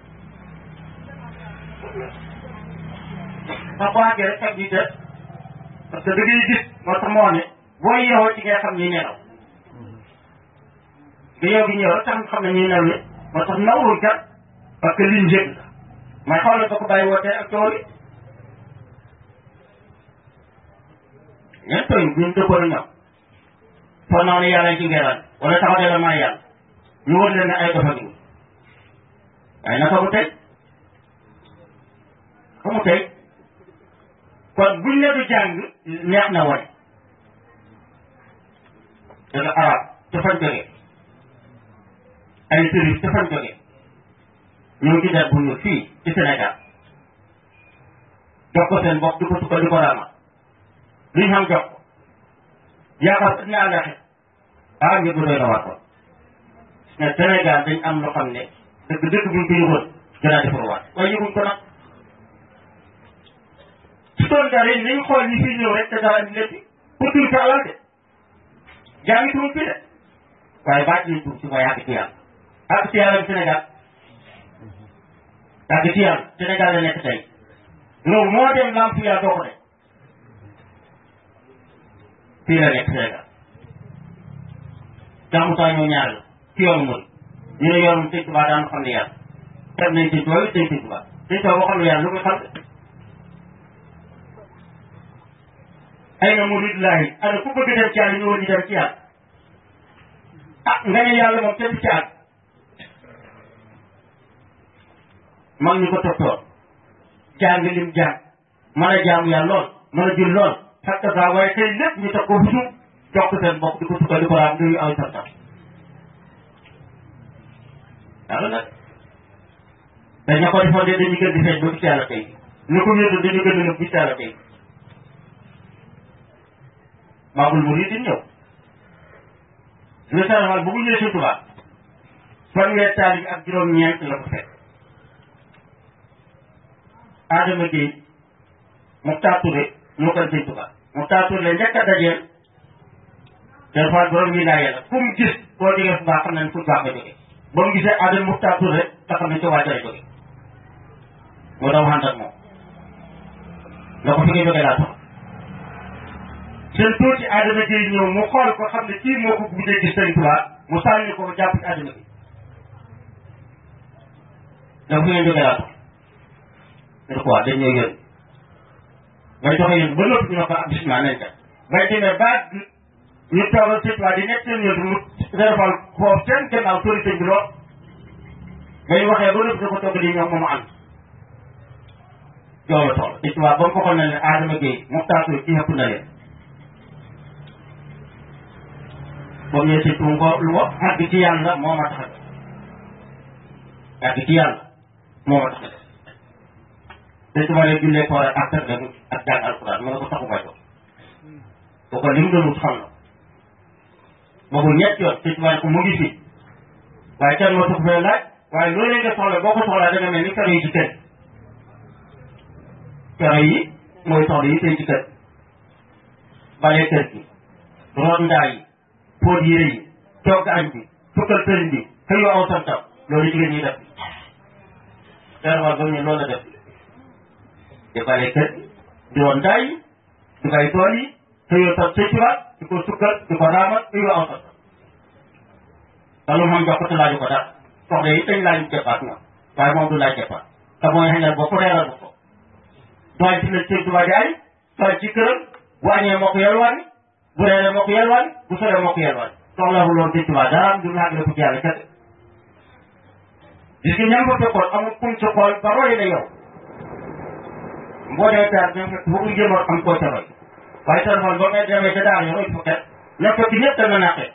sax boo àggee rek ak di des parce que da ngay gis moo tax moo ne boo yeewoo ci ngay xam ñi nelaw nga yow gi ñëw rek tax nga xam ne ñuy nelaw yi moo tax nawul kat parce que liñ yëg la may xaw la ba ko bàyyi wootee ak coow li ñen tooñ buñ dëppoon a ñoom foo naa ne yàlla ci ngeeraan wala taxaw de la maa yàlla ñu wër leen ne ay dofa gi waaye naka mu tey xamu tey kon buñ ne du jàng neex na wane dana arab ca fañ jógee ay sëriñ ca fañ jógee ñëw ci der bu ñu fii ci Sénégal jox ko seen bopp di ko sukka di ko raama liñ xam jox ko yaakaar ne àllaxe ah ñëpp doy na war ko ne Sénégal dañ am loo xam ne dëgg dëgg buñ ko yëgoon gënaa defar waat waaye yëguñ ko nag ci tool dara yi nañ xool ñi fi ñëw rek te dara di leen pour tuur sa alal de jaa ngi tuur fii de waaye baat nañ tuur si mooy àgg ci yàlla àgg ci yàlla Sénégal àgg ci yàlla Sénégal la nekk tey loolu moo dem lamp yàlla doo ko de fii la nekk Sénégal jàmmutaa ñoo ñaar la ci yoonu mooy ñu ne yoonu sëñ Tuubaa daan xam ne yàlla teg nañ sëñ Tuubaa sëñ sëñ Tuubaa sëñ Tuubaa boo xam ne yàlla lu muy xam ay na muridullahi ana ku bëgg dem ci yàlla ñu war ñu dem ci yàlla ah nga ne yàlla moom kenn ci àgg mag ñu ko toptoon jàng lim jàng mën a jaamu yàlla lool mën a jël lool fekk saa waaye tey lépp ñu teg ko fu suuf jox ko seen bopp di ko sukka di ko raam nuyu aw santam yàlla nag dañ ña ko defoon de dañu gën di feeñ ba gis yàlla tey ñu ko wéetu dañu gën di nëb gis yàlla tey maagul murid di ñëw le sarafal bu mu ñëwee si tubaab fanweer taalibe ak juróom-ñeent la ko fekk Adama Gueye Mokhtar Touré moo koy sëñ tubaab Mokhtar Touré la njëkk a dajeel des fois borom wilaaya la fu mu gis boo jógee fu baax xam nañ fu baax nga jógee ba mu gisee Adama Mokhtar Touré nga xam ne ca waajal jóge moo daw ànd ak moom nga ko fi nga jógee laa tax seen tuuti Adama Gueye ñëw mu xool ko xam ne kii moo ko guddee gis sëñ Tuubaa mu sànni ko jàpp ci Adama Gueye da fu ngeen jógee laa tax ñu ko wax dañ ñëw yónni ngay joxe yónni ba noppi ñu ne ko ah bisimilah nañ kat bay demee ba ñu toogal sëñ Tuubaa di nekk seen yónni mu defal foofu seen gannaaw tóori sëñ bi lool ngay waxee ba noppi da ko togg di ñoom moomu ànd joo la toll sëñ Tuubaa ba mu waxoon na ne Adama Gueye Mokhtar Touré ci xëpp na leen comme ne si tuum ko lu wax àgg ci yàlla moo ma tax a àgg ci yàlla moo ma tax a te su ma leen jullee koor ak ak ak jàng alquran mu ne ko taxu ma jox bu ko lim doon wut xam na boobu ñett yoon te su ma ne ko mu ngi fi waaye kenn moo tax fee laaj waaye loolu nga soxla boo ko soxlaa da nga mel ni kero yi ci kër kero yi mooy soxla yi tey ci kër bale kër gi root ndaa yi póot yére yi togg añ bi fukkal sëriñ bi xëyoo aw santam loolu jigéen ñi def terwal ba mu ne loolu la def di bale kër di woon ndaa yi di bay tool yi xëyoo sam sëccuwaat di ko sukkal di ko raamal xëyoo aw santam te lu xam jox ko te laaju ko dara soxla yi dañ laaju jëppaat ñoom waaye moom du laaj jëppaat te mooy xañal bopp reeral bu ko doy ci la sëñ tuba jaay doy ci këram bu añee moo ko yalwaani bu reere moo ko yelwaan bu soree moo ko yelwaan soxlawul loolu sëñ Tuubaa dara am du naagale ko ci yàlla kese gis nga ñam fa fekkoon amul kuñ ci xool ba roy la yow boo dee taar ñam fekk boobu jéemoon am koo ca roy waaye téléphone boo ngay demee ca daara yo roy fu kenn na fekk ñëpp dana naqee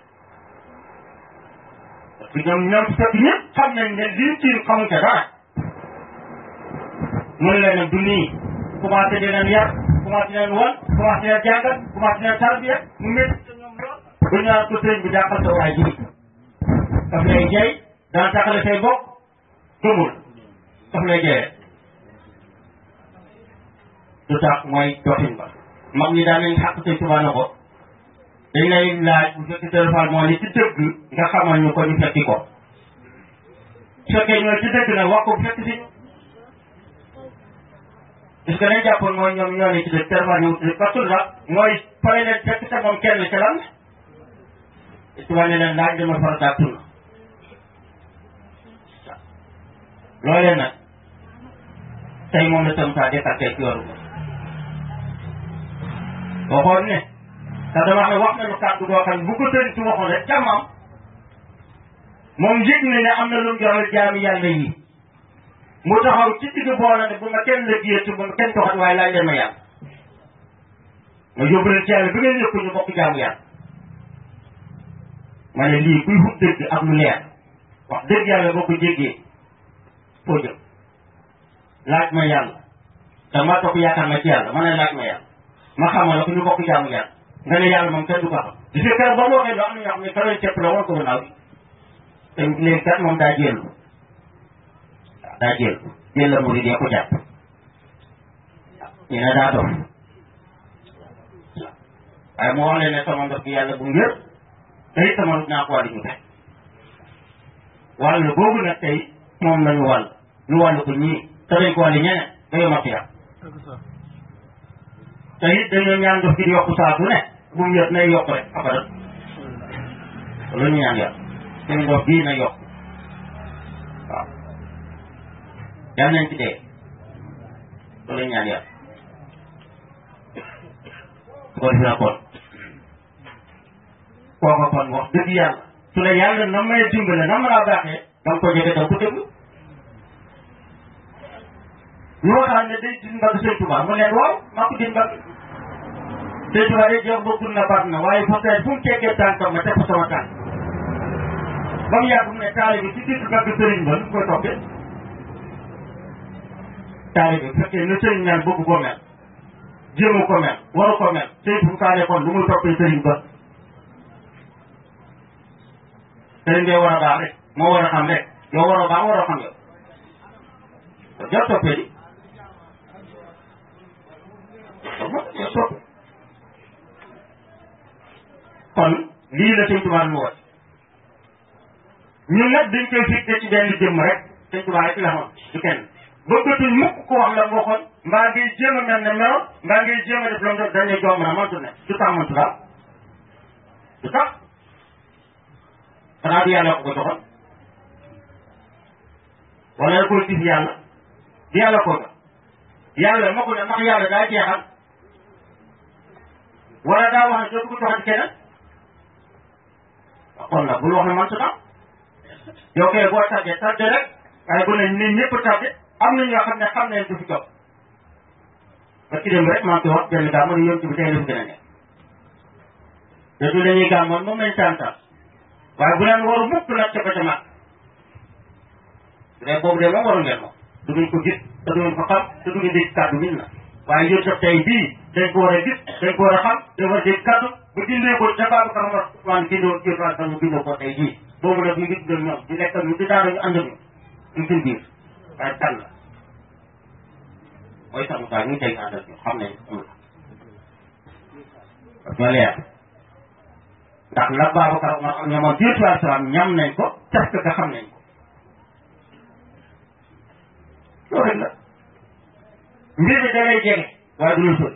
parce que ñoom ñoom fekk ñëpp xam nañ ne lii ci xamuñ ca dara mun leen nag du nii commencé di leen yar commencé leen wan commencé leen jàngat commencé leen tarbiya mu métti ca ñoom lool bu ñu naan ko sëriñ bi jàppal sa waay ji daf lay jey dana taxale say bokk gëmul daf lay jeyee lu tax mooy doxin ba mag ñi daan nañ xàq sëñ Tuubaa na ko dañ lay laaj bu fekk téléphone moo ni ci dëgg nga xamal ñu ko ñu fekki ko su fekkee ñoo ci dëgg nag wax ko bu fekk si parce que dañ jàppoon mooy ñoom ñoo ne ci dëgg téléphone ñu ci parce que sax mooy pare leen fekk te moom kenn ci lan Tuubaa ne leen laaj dama farataak sunna loolee nag tey moom la tam saa départé ci yoru ko waxoon ne te dama xam ne wax nañu kàddu boo xam ne bu ko sëriñ ci waxoon rek jàmmam moom yëg na ne am na lu mu joxal jaami yàlla yi mu taxaw ci digg boole ne bu ma kenn la jiyati bu ma kenn doxat waaye laaj leen ma yàlla ma yóbbu leen ci yàlla bi ngeen yëpp ñu bokk jaamu yàlla ma ne lii kuy xut dëgg ak lu leer wax dëgg yàlla boo ko jéggee foo jëm laaj ma yàlla te ma toog yaakaar ma ci yàlla ma ne laaj ma yàlla ma xamal la ko ñu bokk jaamu yàlla nga ne yàlla moom kenn du ko xam di fi kër ba mu waxee loo am na ñoo xam ne karoy cepp la woon ko gannaaw bi te léegi kat moom daa jéelu waaw daa jéelu jéel la murid yi ko jàpp ñu ne daa dof waaye mu wax leen ne sama ndox bi yàlla bu ngër te it sama naa ko wàllu ñu tey wàll boobu nag tey moom lañu wàll ñu wàll ko ñii te dañ ko wàllu ñeneen ba yoma xiyam te it dañoo ñaan ndox gi di yokku saa su ne bu mu yëg nay yokk rek abadan loolu ñu ñaan yàlla seen ndox bii na yokk waaw yal nañ ci dee loolu ñu ñaan yàlla su ko defee kon kooka kon wax dëgg yàlla su la yàlla na may dimbale na ma laa baaxee da nga ko jege da nga ko déglu ñu waxaan ne day din mbagg sëñ Tuubaa mu leen waaw maa ko din mbagg sëñ Tuubaa day jox bokkul na baax na waaye fa tey fu mu teggee tànkam ma teg ko sama tànk ba mu yàgg mu ne taali bi ci digg mbagg sëriñ ba nu koy toppee taali bi fekkee ne sëriñ mel bëgg ko mel jéemu ko mel waru ko mel sëñ fu mu kaane kon lu muy toppee sëriñ ba sëriñ bee war a baax rek moo war a xam rek yow war a baax war a xam yow jot toppee di kon lii la sëñ Tuubaa lu woon ñun nag dañ koy fixé ci benn jëmm rek sëñ Tuubaa rek la xoon du kenn bëggatuñ mukk ko wax la nga waxoon mbaa ngay jéem a mel ne meloon mbaa ngay jéem a def la mu def dañ ne joom na mantu ne du tax mantu daal du tax xanaa du yàlla ko ko joxoon wala koy gis yàlla di yàlla ko jox yàlla ma ko ne ndax yàlla daa jeexal wala daa wax ne dootu ko joxati keneen kon nag bul wax ne man su tam yow kay boo tàggee tàgge rek waaye bu ne nit ñëpp tàgge am na ñoo xam ne xam nañ du fi jox ba ci dem rek maa ngi koy wax benn gaa ma ne yontu bi tey la fi gën a nekk te du dañuy gàmmoon moom lañ tàntal waaye bu leen waru mukk nag ca ba ca mag bu dee boobu de moom waru ngeen moom du ngeen ko gis te du ngeen ko xam te du ngeen dégg kàddu min na waaye yéen daf tey bii dañ ko war a gis dañ ko war a xam dañ war a dégg kàddu bu dindee ko ca baabu ka xamar waan bindoo jëfaa sax ñu bindoo ko tey jii boobu nag ñu ngi dundal ñoom di lekkal ñu di daara ñu ànd ñu ñu suñ biir waaye kan la mooy sax Moussa ñu tey àndal ñu xam nañ amul parce que leer ndax la Babacar Omar ak ñoomoon biir tuwaar salaam ñam nañ ko parce que xam nañ ko loolu rek la mbir mi da lay jege waaye du la sori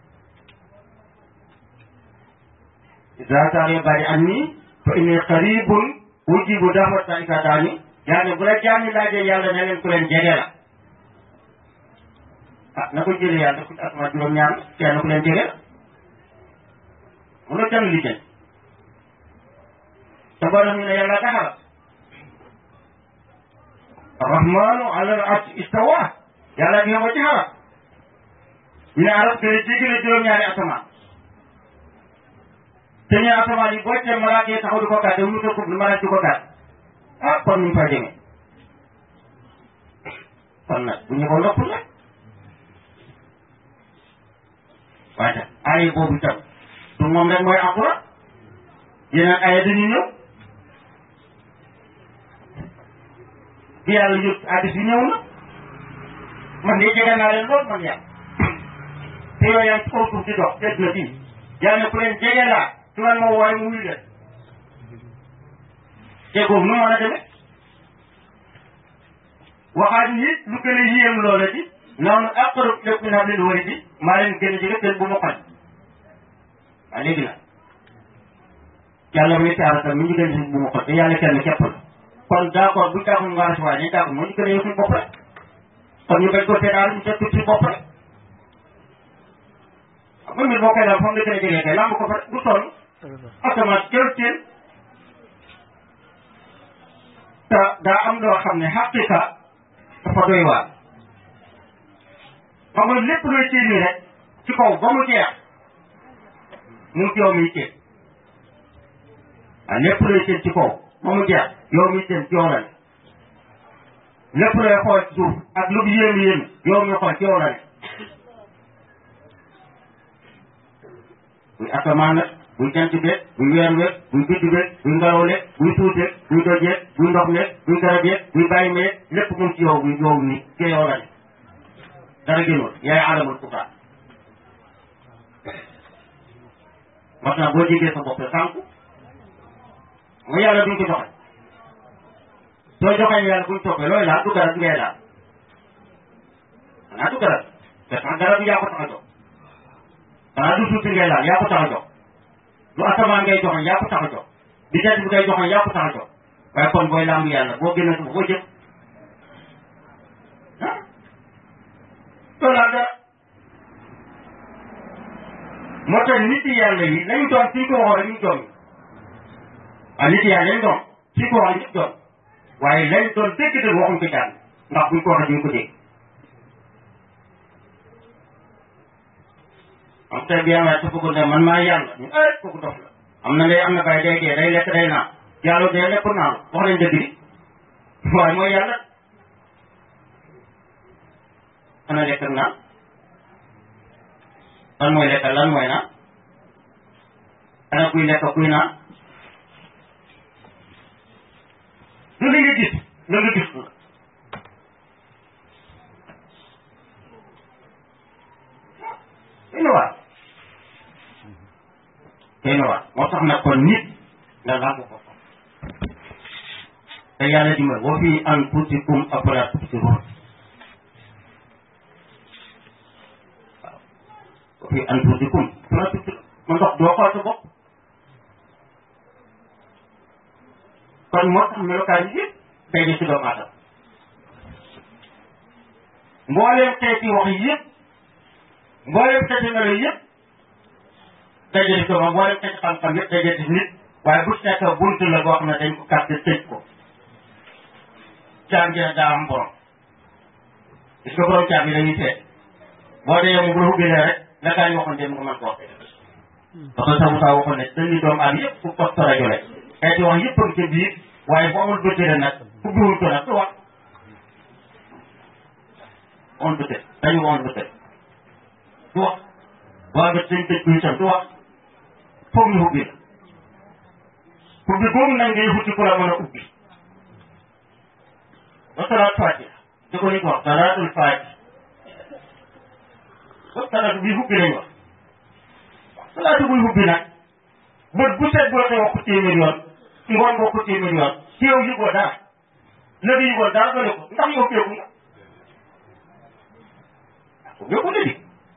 ida saare bari an nii fa inni qaribun ujibu da'wata isa daani yaa ne bu la jaami laajee yàlla ne leen ku leen jege la ah na ko jëlee yàlla ku asma juróom ñaar kenn ku leen jege la mun a ko kenn li jën te boo def ñu ne yàlla taxaral arrahmanu ala al arsh istawa yàlla gi nga ko ci xaral ñu ne arab te jéggi na juróom-ñaari asamaan te ñu asamaan yi boo tee malaaka yi taxaw di ko gàdde mu ko malaaka di ko gàdde ah kon ñu fa jëmee kon nag bu ñu ko nopp la waaye tam aaya boobu tam du moom rek mooy alquran yeneen aaya dañu ñëw bi yàlla yëpp addis yi ñëw na man de jege naa leen lool man yàlla te yooyu yaa ngi ci kaw suuf di dox dégg na bii yàlla ne ku leen jege laa su man ma wooye mu wuyu leen te boobu nu mën a demee waxaat ni lu gën a yéem loola di noonu aqrab lakum min hablil waridi maa leen gën a jege seen bu ma xoj waaw léegi nag yàlla muy taara tam mi ñu gën a bu ma xoj te yàlla kenn képp la kon d'accord bu ñu taaxul nga recevoir ñu taaxul moo ñu gën a yëg suñu bopp rek kon ñu bañ ko seetaan ñu seet suñu bopp rek xam nga mbir boo koy daal foog nga gën a jege kay lamb ko fa bu sonn automatique jël teen te daa am loo xam ne xaqiqa dafa doy waar xam nga lépp looy téye nii rek ci kaw ba mu jeex mu ngi ci yow miy téye waaw lépp looy téye ci kaw ba mu jeex yow miy téye ci yow la ne lépp looy xool ci suuf ak lu mu yéem yéem yow mi xool ci yow la ne buy asamaan la buy jant beeg buy weer weeg buy biddu beeg buy ngelaw leeg buy suuteeg buy dojeeg buy ndox meeg buy garab yeeg buy bàyyi meeg lépp mu ngi ci yow yow nii ci yow la ne dara génnul yaay alamul futaan moo tax boo jegee sa bopp sànku nga yàlla duñ ko joxe soo joxee yàlla buñ toppee looy laal du garab ngay laal xanaa du garab te sax garab yaa ko tax a jox xanaa du suuti ngay laal yaa ko tax a jox lu asamaan ngay joxoon yaa ko tax a jox di jant bi ngay joxoon yaa ko tax a jox waaye kon booy làmb yàlla boo génne suba boo jëm ah loolu laa dara moo tax nit yi yàlla yi nañu doon suñ ko waxoon rek ñu doon ah nit yi yàlla lañ doon suñ ko waxoon ñu doon waaye lañ doon dégg dëgg waxuñ ko jàng ndax buñ ko waxee duñ ko dégg am tey bi yàlla te bëgg ne man maa yàlla ñu ay kooku dof la am na ngay am na bay day dee day lekk day naan yàlla day lekk naan wax nañ dëgg di waaye mooy yàlla ana lekk ak naan lan mooy lekk lan mooy naan ana kuy lekk kuy naan lu la nga gis la nga gis la ina waar ina waar moo tax nag kon nit nga làmb ko te yàlla di ma wa fi anfusikum afalaa tubsiruun waaw wa fi anfusikum afalaa tubsiruun ma ndox doo xool sa bopp kon moo tax melokaan yi yëpp day ne ci doomu aadama mbooleem xeeti wax yëpp mbooleem xeeti melo yëpp daje ci doomu mbooleem xeeti xam-xam yëpp daje ci nit waaye bu nekk bunt la boo xam ne dañ ko kàtte tëj ko caam ji nag daa am borom gis nga borom caam yi dañuy seet boo dee moom bu la ubbilee rek la gaa ñu waxoon dem nga mën ko wax parce que sabu saa waxoon ne dañuy doomu aadama yëpp ku poste rajo la xeeti wax yëpp a ngi ca biir waaye bu amul bëtëre nag ubbiwul ko nag du wax on bëtëre dañu on bëtëre du wax waa nga dañ tëj ko itam du wax foog ñu ubbi la ubbi boobu nag ngay wuti ku la mën a ubbi ba salaat fatiha da ko nit wax salaatul fatiha ba salaatu bi ubbi lañ wax salaatu buy ubbi nag bët bu set boo koy wax ko téeméer yoon ngoon boo ko téeméer yoon ci yow yëgoo dara léegi yëgoo dara doole ko ndax yow féegu nga yëgu na di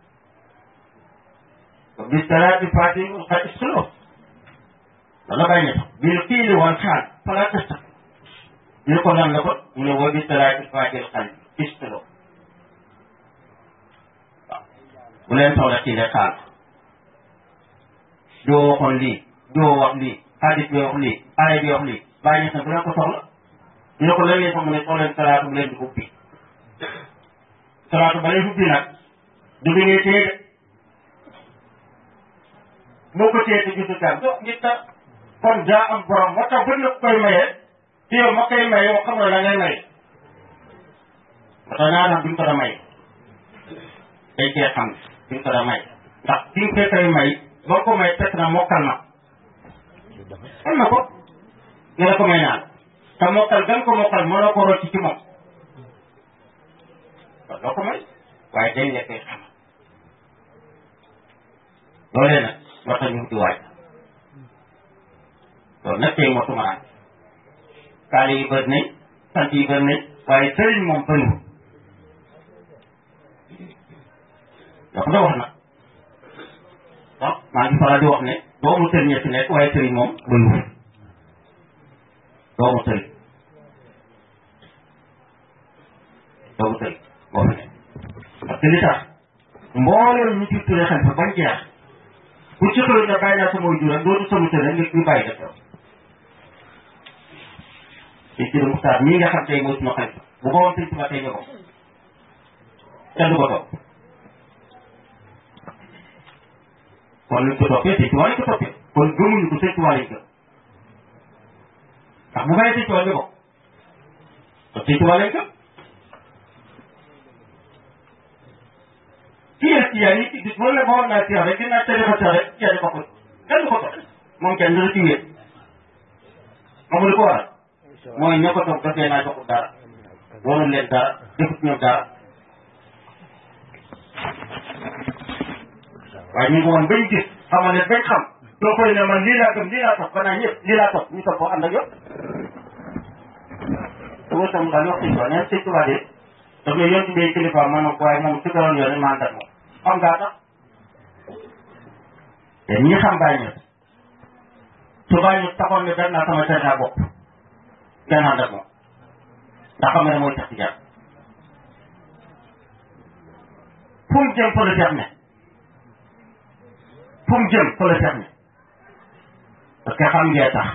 bi salaati fatiha xat istulo wala bàyyi ne sax bil qiili wal xaal fala tasta ñu ne ko nan la ko mu ne woo bi salaati fatiha xal istulo waaw bu leen soxla qiili xaal diwoo waxoon lii diwoo wax lii hadis bi wax lii aaya bi wax lii bàyyi ñes na bu leen ko soxla ñu ne ko lan ngeen soxla ne soxla leen salaatu bu leen di ubbi salaatu ba lay ubbi nag du bi ngay téye de moo ko téye te gisul daal do ngir tax kon daa am borom moo tax bëri na koy mayee te yow ma koy maye yow xam nga la ngay maye moo tax naa tax duñ ko da may day cee xam duñ ko da may ndax ki nga koy may boo ko may fekk na mokkal na xam na ko nga la ko may naan te mokkal gan ko mokkal mënoo ko rocc ci moom kon doo ko may waaye day nekk xam loolee nag moo tax ñu ngi ci waaj loolu nag tey moo tumaraan kaale yi bëri nañ sant yi bëri nañ waaye sëriñ moom bëriwul dafa da wax nag waaw maa ngi faral di wax ne doomu sëriñ a fi nekk waaye sëriñ moom bëriwul doomu sëriñ doomu sëriñ moo fi nekk parce que li tax mbooleem ñu ci turee xam fa bañ jeex bu ci xëy na bàyyi naa sama jur ak dootu sama sëriñ nit ñu bàyyi def yow te ci Muxtaar mii nga xam tey mooy suma xarit bu ko woon sëñ Tuba tey nga ko kenn du ko topp kon luñ ko toppee sëñ Tuba lañ ko toppee kon gëmuñu ko sëñ Tuba lañ ko ndax bu bàyyee sëñ Tuba nga ko kon sëñ Tuba lañ ko ci yéen ci yéen yi ci gis wala boo naa ci rek dinaa tëjee ko rek kenn ko ko kenn du ko topp moom kenn du la ci wéet moom li ko waral mooy ñoo ko toog dafee naa joxul dara warul leen dara defut ñoom dara waaye ñu ngi woon bañ gis xamal ne bañ xam doo koy ne man lii laa gëm lii laa topp banaa ñëpp lii laa topp ñu topp ànd ak yow te wër tam daal wax sëñ Tuba neen sëñ Tuba de daf ne yoon tuddee kilifa ma ne ko waaye moom su ko doon yoon ma ànd ak moom xam ngaa tax te ñi xam bàyyi ñëpp su bàyyi ñëpp taxoon ne dem naa sama tarixa bopp kenn ànd ak moom ndax xam nga ne mooy tax ci jàpp fu mu jëm fa la seex ne fu mu jëm fa la seex ne parce que xam ngee tax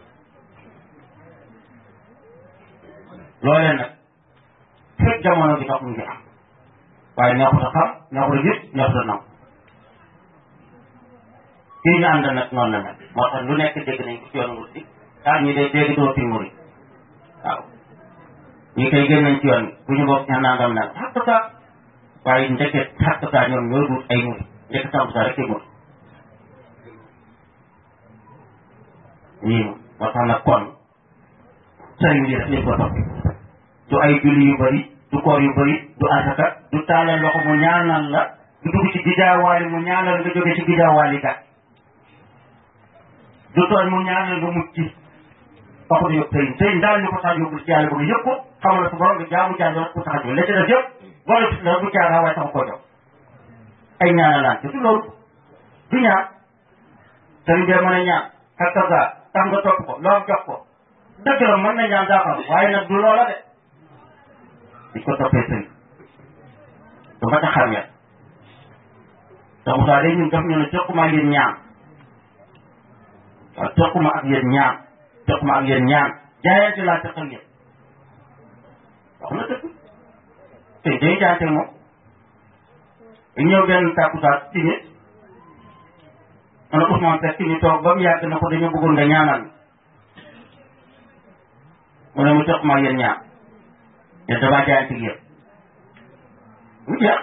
loolee nag fekk jamono bi tax mu ngi am waaye neexut a xam neexut a gis neexut a nangu kii ñu ànd nag noonu la mel moo tax lu nekk dégg nañ ko ci yoon wut si ah ñi day dégg doo fi muri waaw ñi koy génn nañ ci yoon bu ñu bokk ña nangam nag xattata waaye ndeket xattata ñoom ñoo dut ay muri ndeket samsa rek ay muri ñii moo tax nag kon sëriñ bi def nañ ko topp du ay julli yu bëri du koor yu bëri du asaka du taalal loxo mu ñaanal la du dugg ci gidaawaali mu ñaanal nga jóge ci gidaawaali kat du tooñ mu ñaanal nga mucc ci taxul yóbbu sëriñ sëriñ daal ñu ko tax yóbbul ci yàlla ba nga yëpp ko xamal la su borom nga jaamu jaamu rek ko tax a jóg la ci def yëpp boole ci dara du caaga waaye tax koo jox ay ñaanalaan te du loolu du ñaan sëriñ bee mën a ñaan xattaga tax nga topp ko loo jox ko dëgg la mën na ñaan daa xam waaye nag du loola de di ko toppee sëriñ du ma tax xam ya te Moussa day ñun daf ñu ne jokkuma ak yéen ñaan waaw jokkuma ak yéen ñaan jokkuma ak yéen ñaan jaayante laa teqal yéen wax na dëgg te day jaayante moom dañ ñëw benn tàkkusaat ci nit man Ousmane Seck ñu toog ba mu yàgg na ko dañoo bëggoon nga ñaanal mu ne mu jokkuma ak yéen ñaan yéen damaa jaayante ak yéen mu jeex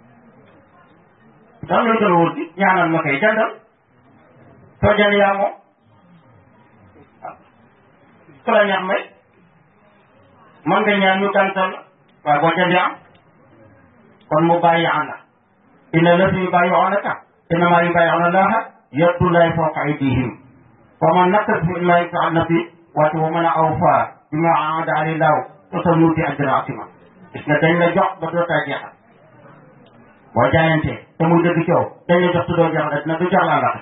daal loolu gën a wóor di ñaanal ma koy jàndal soo jënd yaa moom waaw ku la ñaax may man nga ñaan ñu gàntal la waaye boo jëndee am kon mu bàyyi ànda inna lati yubayyi'unaka innamaa yubayyi'una Allaha yadullahi fawqa aydihim wa man nakasa mimmaa yaf'al nafsi wa man awfaa bimaa ahada alayhi Allahu fa sanu'tiihi ajran 'aziiman gis nga dañ la jox ba dootaa jeexal boo jaayantee te muy dëgg coow dañ la jox te doo jeexal dina du jox laa ndax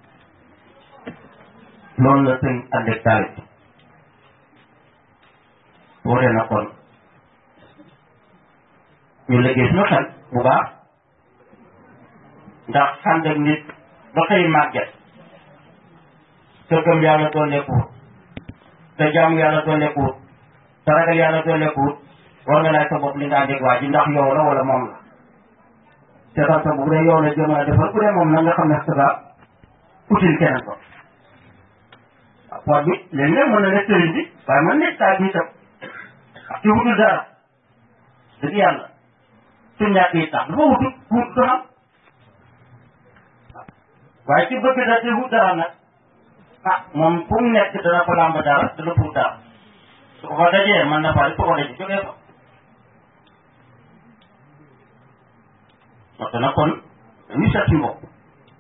loolu la sëñ àndeeg taal boo dee na kon ñu liggéey suñu xel bu baax ndax ànd ak nit ba xëy màgget sa gëm yàlla dooleekuwut sa jaamu yàlla dooleekuwut sa ragal yàlla dooleekuwut war nga laaj sa bopp li nga àndeeg waa ji ndax yow la wala moom la seetal sa bu dee yow la jëm a defal bu dee moom na nga xam ne sa utile keneen ko waaw poot bi léeg-léeg mën na nekk sëriñ bi waaye mën nekk taal bi itam ak ci wutul dara dëgg yàlla su ñàkk yi tax dafa wutul wut du xam waaye ci bëgg da te wut dara nag ah moom fu mu nekk dana ko làmb dara dana pour dara su ko dajee mën na faa su ko dajee jógee fa waxtu na kon dañuy seet suñu bopp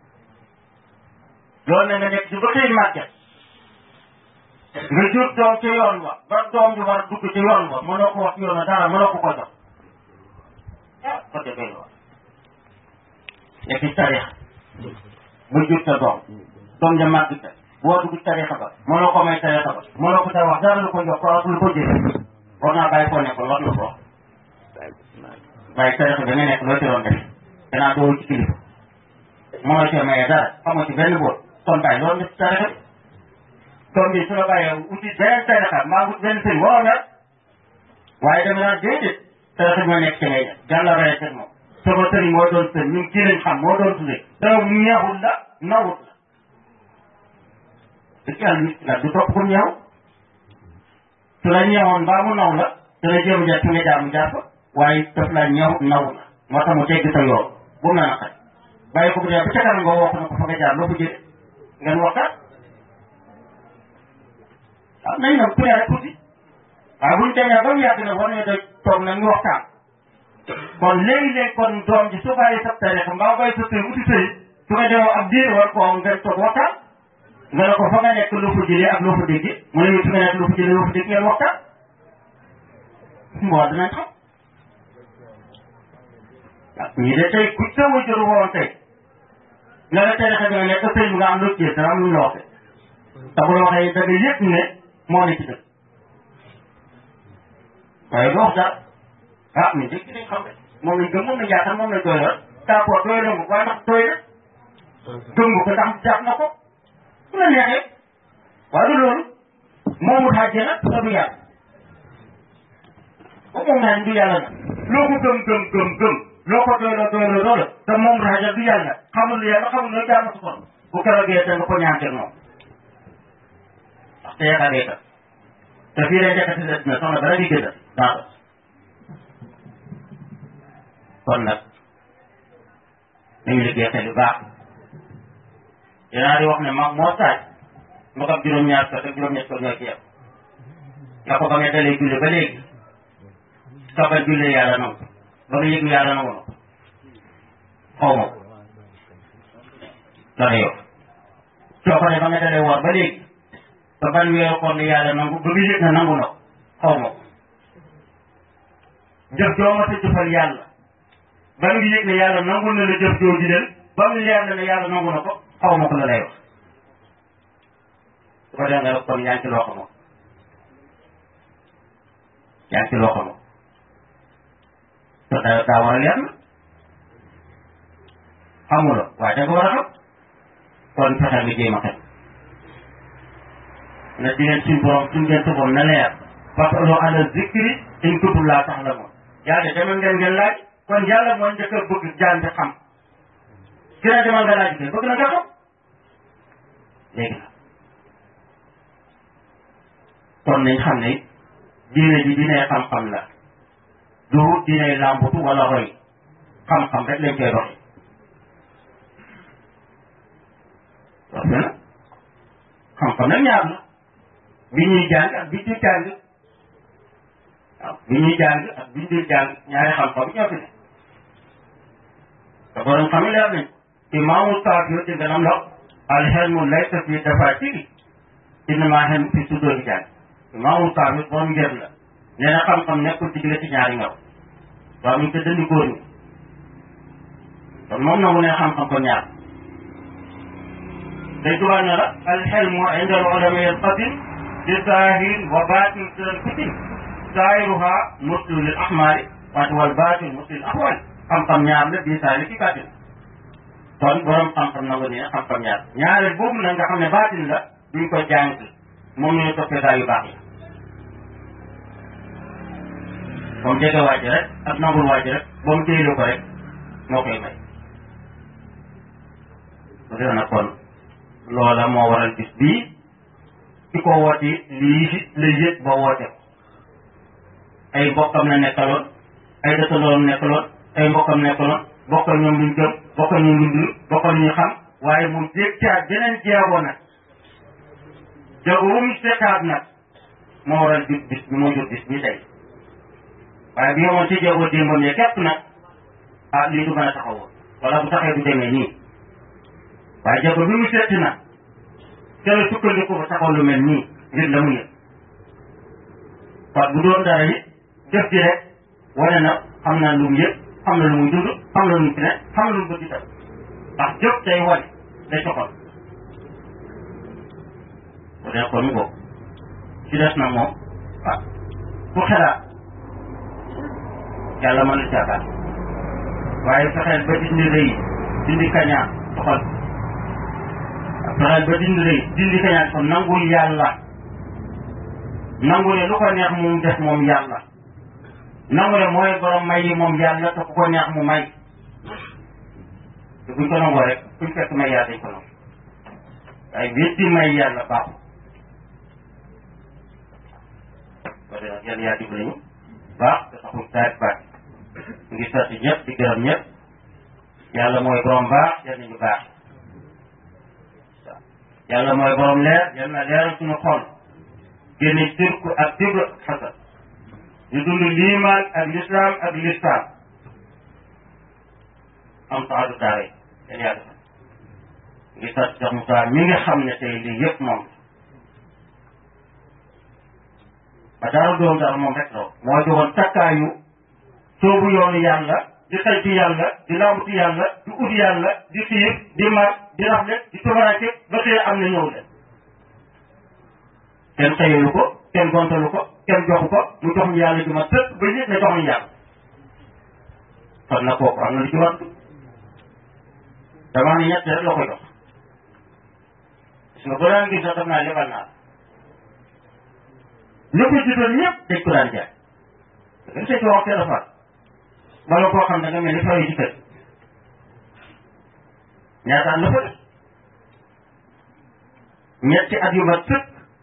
loolu ne nga nekk ci ba xëy màgget nga jur doom ci yoon wa ba doom bi war a dugg ci yoon wa mënoo ko wax yoon wa dara mënoo ko ko jox ah ko defee loolu nekk ci tarix ba jur sa doom doom ja màgg ta boo dugg ci tarixa ba mënoo ko may tarixa ba mënoo ko ta wax dara lu ko jox ko ak lu ko jëlee war naa bàyyi foo nekkoon war na ko wax waaye tarixa bi nga nekk loo ci doon def danaa doo ci kilifa mënoo ci maye dara xamoo ci benn boot kon bàyyi loolu def ci tarixa bi doom bi su la bàyyee uti benn tarixa maa ngi benn sëñ waroo mel waaye dama naan déedéet tarixa bi ma nekk ci ngay def yàlla rey teg moom sama sëriñ moo doon sëriñ ñun kii lañ xam moo doon tuddee daw ñeexul la nawut la dëgg yàlla nit la du topp ko ñeew su la ñeewoon mbaa mu naw la dana jéem a jaar fi nga jaar mu jaar fa waaye daf la ñeew naw la moo tax mu tegg sa yoon bu mu la naqari bàyyi ko bu dee ba ca kanam nga wax na ko fa nga jaar loo ko jëlee ngeen waxtaan waaw nañ nag ku ne rek tuuti waaye buñ demee ba mu yàgg nag war nañu doy toog nag ñu waxtaan kon léegi-léegi kon doom ji su bàyyi sa tarixa mbaa bàyyi sa sëy uti sëy su nga demoo ab diir war koo ngeen toog waxtaan nga ne ko fa nga nekk loo fa jëlee ak loo fa déggee mu ne ñu fi nga nekk loo fa jëlee loo fa déggee ngeen waxtaan mboo dinañ xam waaw ñii de tey ku sa wajuru woon tey nga ne tarixa bi nga nekk sëy bi nga am lu ci dara am lu ñu la waxee te bu la waxee da nga yëg ne moo ne ci dëkk waaye doo wax dara ah mais dëkk dañ xam ne moom lañ gëm moom lañ yaakaar moom lañ doy la d'accord doy la nga waaye ndax doy na gëm nga ko ndax jàpp na ko su la neexee waaye du loolu moomu xaajee nag te du yàlla ba moom naa du yàlla nag loo ko gëm gëm gëm gëm loo ko doy la doy la doy la te moom xaajal du yàlla xamul yàlla xamul ne jaar na su kon bu keroogee te nga ko ñaanteeg moom ndax te yaakaaree ka te fii lay njëkk a si dina soxna bala di gëdd daa ko kon nag nañu liggéey xel yu baax dinaa di wax ne mag moo saaj mu xam juróom-ñaar ko te juróom-ñett ko ñoo ci yem nga ko ba nga dalee julli ba léegi sogal julli yàlla nangu ba nga yëg yàlla nangu na xaw ma ko loolu yow soo ko ne ba nga dalee woor ba léegi ba ban weeru koor ni yàlla nangu ba nga yëg na nangu na ko xaw ma ko jëf joo ma sa jëfal yàlla ba nga yëg ne yàlla nangu na la jëf jooju leen ba mu leer na ne yàlla nangu na ko xaw ma ko la lay wax su ko defee nga kon yaa ngi ci loo xamoo yaa ngi ci loo xamoo te daa daa war a leer na xamuloo waaye da nga war a xam kon fexeel nga jéem a xam na di leen suñ borom suñ ngeen suboon na leer fasalu ala zikri in kuntum laa ta'lamuun yàlla demal ngeen ngeen laaj kon yàlla mooy njëkk a bëgg jaan bi xam gën a demal nga laaj kay bëgg na nga xam léegi nag kon nañ xam ne diine ji diine xam-xam la du diine làmbutu wala roy xam-xam rek lañ koy doxee wax na xam-xam nag ñaar la bi ñuy jàng ak bi ñuy jàng waaw bi ñuy jàng ak bi ñuy jàng ñaari xam-xam ñoo fi ne te borom xam yi leer nañ imaamu Saafi ci ganam la alxelmu laysa fi dafaatiri innamaa xelmu fi sudoori jàng imaamu Saafi borom ngir la nee na xam-xam nekkul ci diggante ñaari ngaw waaw mi ngi ko dëndi góor ñi kon moom nangu ne xam-xam ko ñaar day tubaab ne la alxelmu inda al ulama yanqasim li zaahirin wa baatin sirran kutim zaahiruha muslu lil ahmaali wante wal baatin muslu lil ahwaali xam-xam ñaar la bii saa ci baatin kon borom xam-xam nangu ne xam-xam ñaar ñaareel boobu nag nga xam ne baatin la duñ ko jàng moom ñu toppee gaa yu baax yi comme jege waaj rek ak nangul waaj rek ba mu téylu ko rek moo koy may bu dee nag kon loola moo waral bis bii ki ko wooti lii fi la yëg ba woote ko ay mbokkam la nekkaloon ay dëkkandoom nekkaloon ay mbokkam nekkaloon bokkal ñoom luñ gëm bokkal ñoom luñ dul bokkal ñu xam waaye mu jég caat beneen jeegoo nag jéego wu mu seetaat nag moo waral bis bis bi moo jur bis bi tey waaye bi yemoon ci jéego démbam ye képp nag ah lii du mën a taxawoon wala bu taxee du demee nii waaye jéego bi mu seeti nag te la sukkandiku ba taxaw lu mel nii ngir la mu yëg kon bu doon dara it jëf ji rek wane na xam naa lu mu yëg xam na lu muy dund xam na lu mu fi ne xam na lu mu bëgg itam ndax jëf day wane day soxal bu dee kon boobu ci des na moom ah ku xelaat yàlla mën na caabaat waaye fexeel ba dindi rëy dindi kañaan soxal fexeel ba dindi rëy dindi kañaan ko nangul yàlla nangu ne lu ko neex mu def moom yàlla nangu ne mooy borom may yi moom yàlla te ku ko neex mu may te buñ ko nangoo rek fuñ fekk may yàlla dañ ko nangu waaye wétti may yàlla baaxul ko de nag yàlla yaa dimbali ñu baax te taxul taay baax ñu ngi sant ñëpp di gërëm ñëpp yàlla mooy borom baax yal nañu baax yàlla mooy borom leer yal na leeral suñu xol génne sirku ak tibra xasal ñu dund liimaan ak lislaam ak lislaam am saadu daare yéen yaa defal ngi sant Cheikh Moussa mi nga xam ne tey lii yëpp moom ba dara doon dara moom rek la moo joxoon takkaayu soobu yoonu yàlla di saytu yàlla di laamutu yàlla di ut yàlla di xiir di mar di rafle di tumaraake ba xëy am na ñëw leen kenn xëyalu ko kenn gontalu ko kenn joxu ko mu jox ñu yàlla ju ma tëpp ba yëg ne jox ñu yàlla kon na kooku am na lu ci war dama ne ñett rek la ko jox parce que boo daan gis sax daf naa lebal naa ñu ko jiitoon ñëpp dañ ko daan jaay dañ see wax téléphone wala koo xam da nga mel ni fayu ci kër ñaataan la fa def ñetti at yu ma tëpp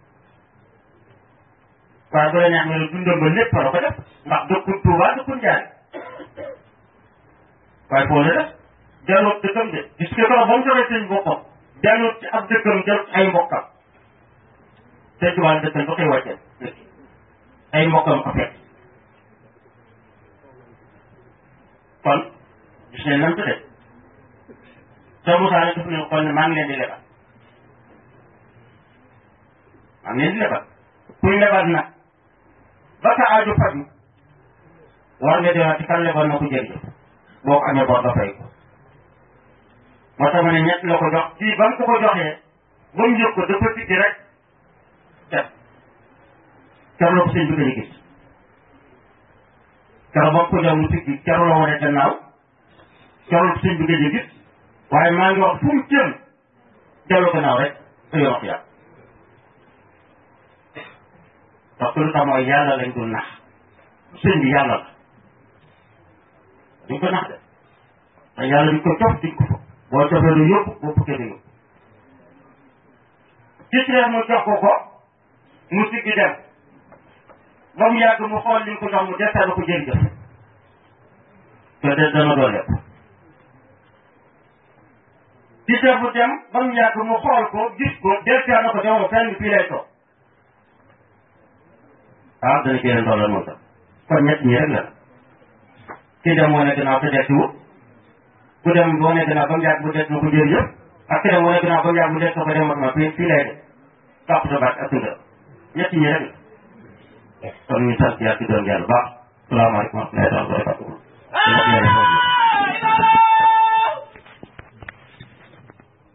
waaye bu la neex nga ne dundam ba lépp la ko def ndax dëkkul Tuuba dëkkul Njaay waaye foo la def delloot dëkkam de gis nga ko ba mu joxee seen boppam delloot ci ab dëkkam delloot ay mbokkam te Tuuba dëkkam ba koy wàccee ay mbokkam ko fekk kon gis ne nam tëddee soo Moussa ne daf ne xool ne maa ngi leen di lebal maa ngi leen di lebal kuy lebal nag ba sa aaju faju war nga demaat ci kan lebal na ko jërëjëf boo ko amee bor nga fay ko moo tax ma ne ñett la ko jox kii ba mu ko ko joxee ba mu yëg ko dafa tikki rek def keroog la ko sëñ bi gën a gis keroog ba mu ko jox mu tikki keroog la wane gannaaw keroog la ko sëñ bi gën a gis waaye maa ngi wax fu mu jëm dellu gannaaw rek te yoon ak yàlla parce que lu tax mooy yàlla lañ dul nax sëñ bi yàlla la duñ ko nax de te yàlla duñ ko cof duñ ko fa boo cofee du yóbbu boo fukkee du yóbbu gis leen mu jox ko ko mu siggi dem ba mu yàgg mu xool li ñu ko jox mu desal ko jërëjëf te de dana doon lépp gis leen mu dem ba mu yàgg mu xool ko gis ko desal na ko demoo fenn fii lay toog ah dana ci leen dooleel moom tam kon ñett ñi rek la ki dem moo ne gannaaw te des wut ku dem boo ne gannaaw ba mu yàgg bu des na ko jërëjëf ak ki dem moo ne gannaaw ba mu yàgg bu des na ko dem ma fii fii lay de topp sa baat ak tunda ñett ñi rek la kon ñu sant yàlla ci doon yàlla baax salaamaaleykum wa rahmatulah wa barakatuh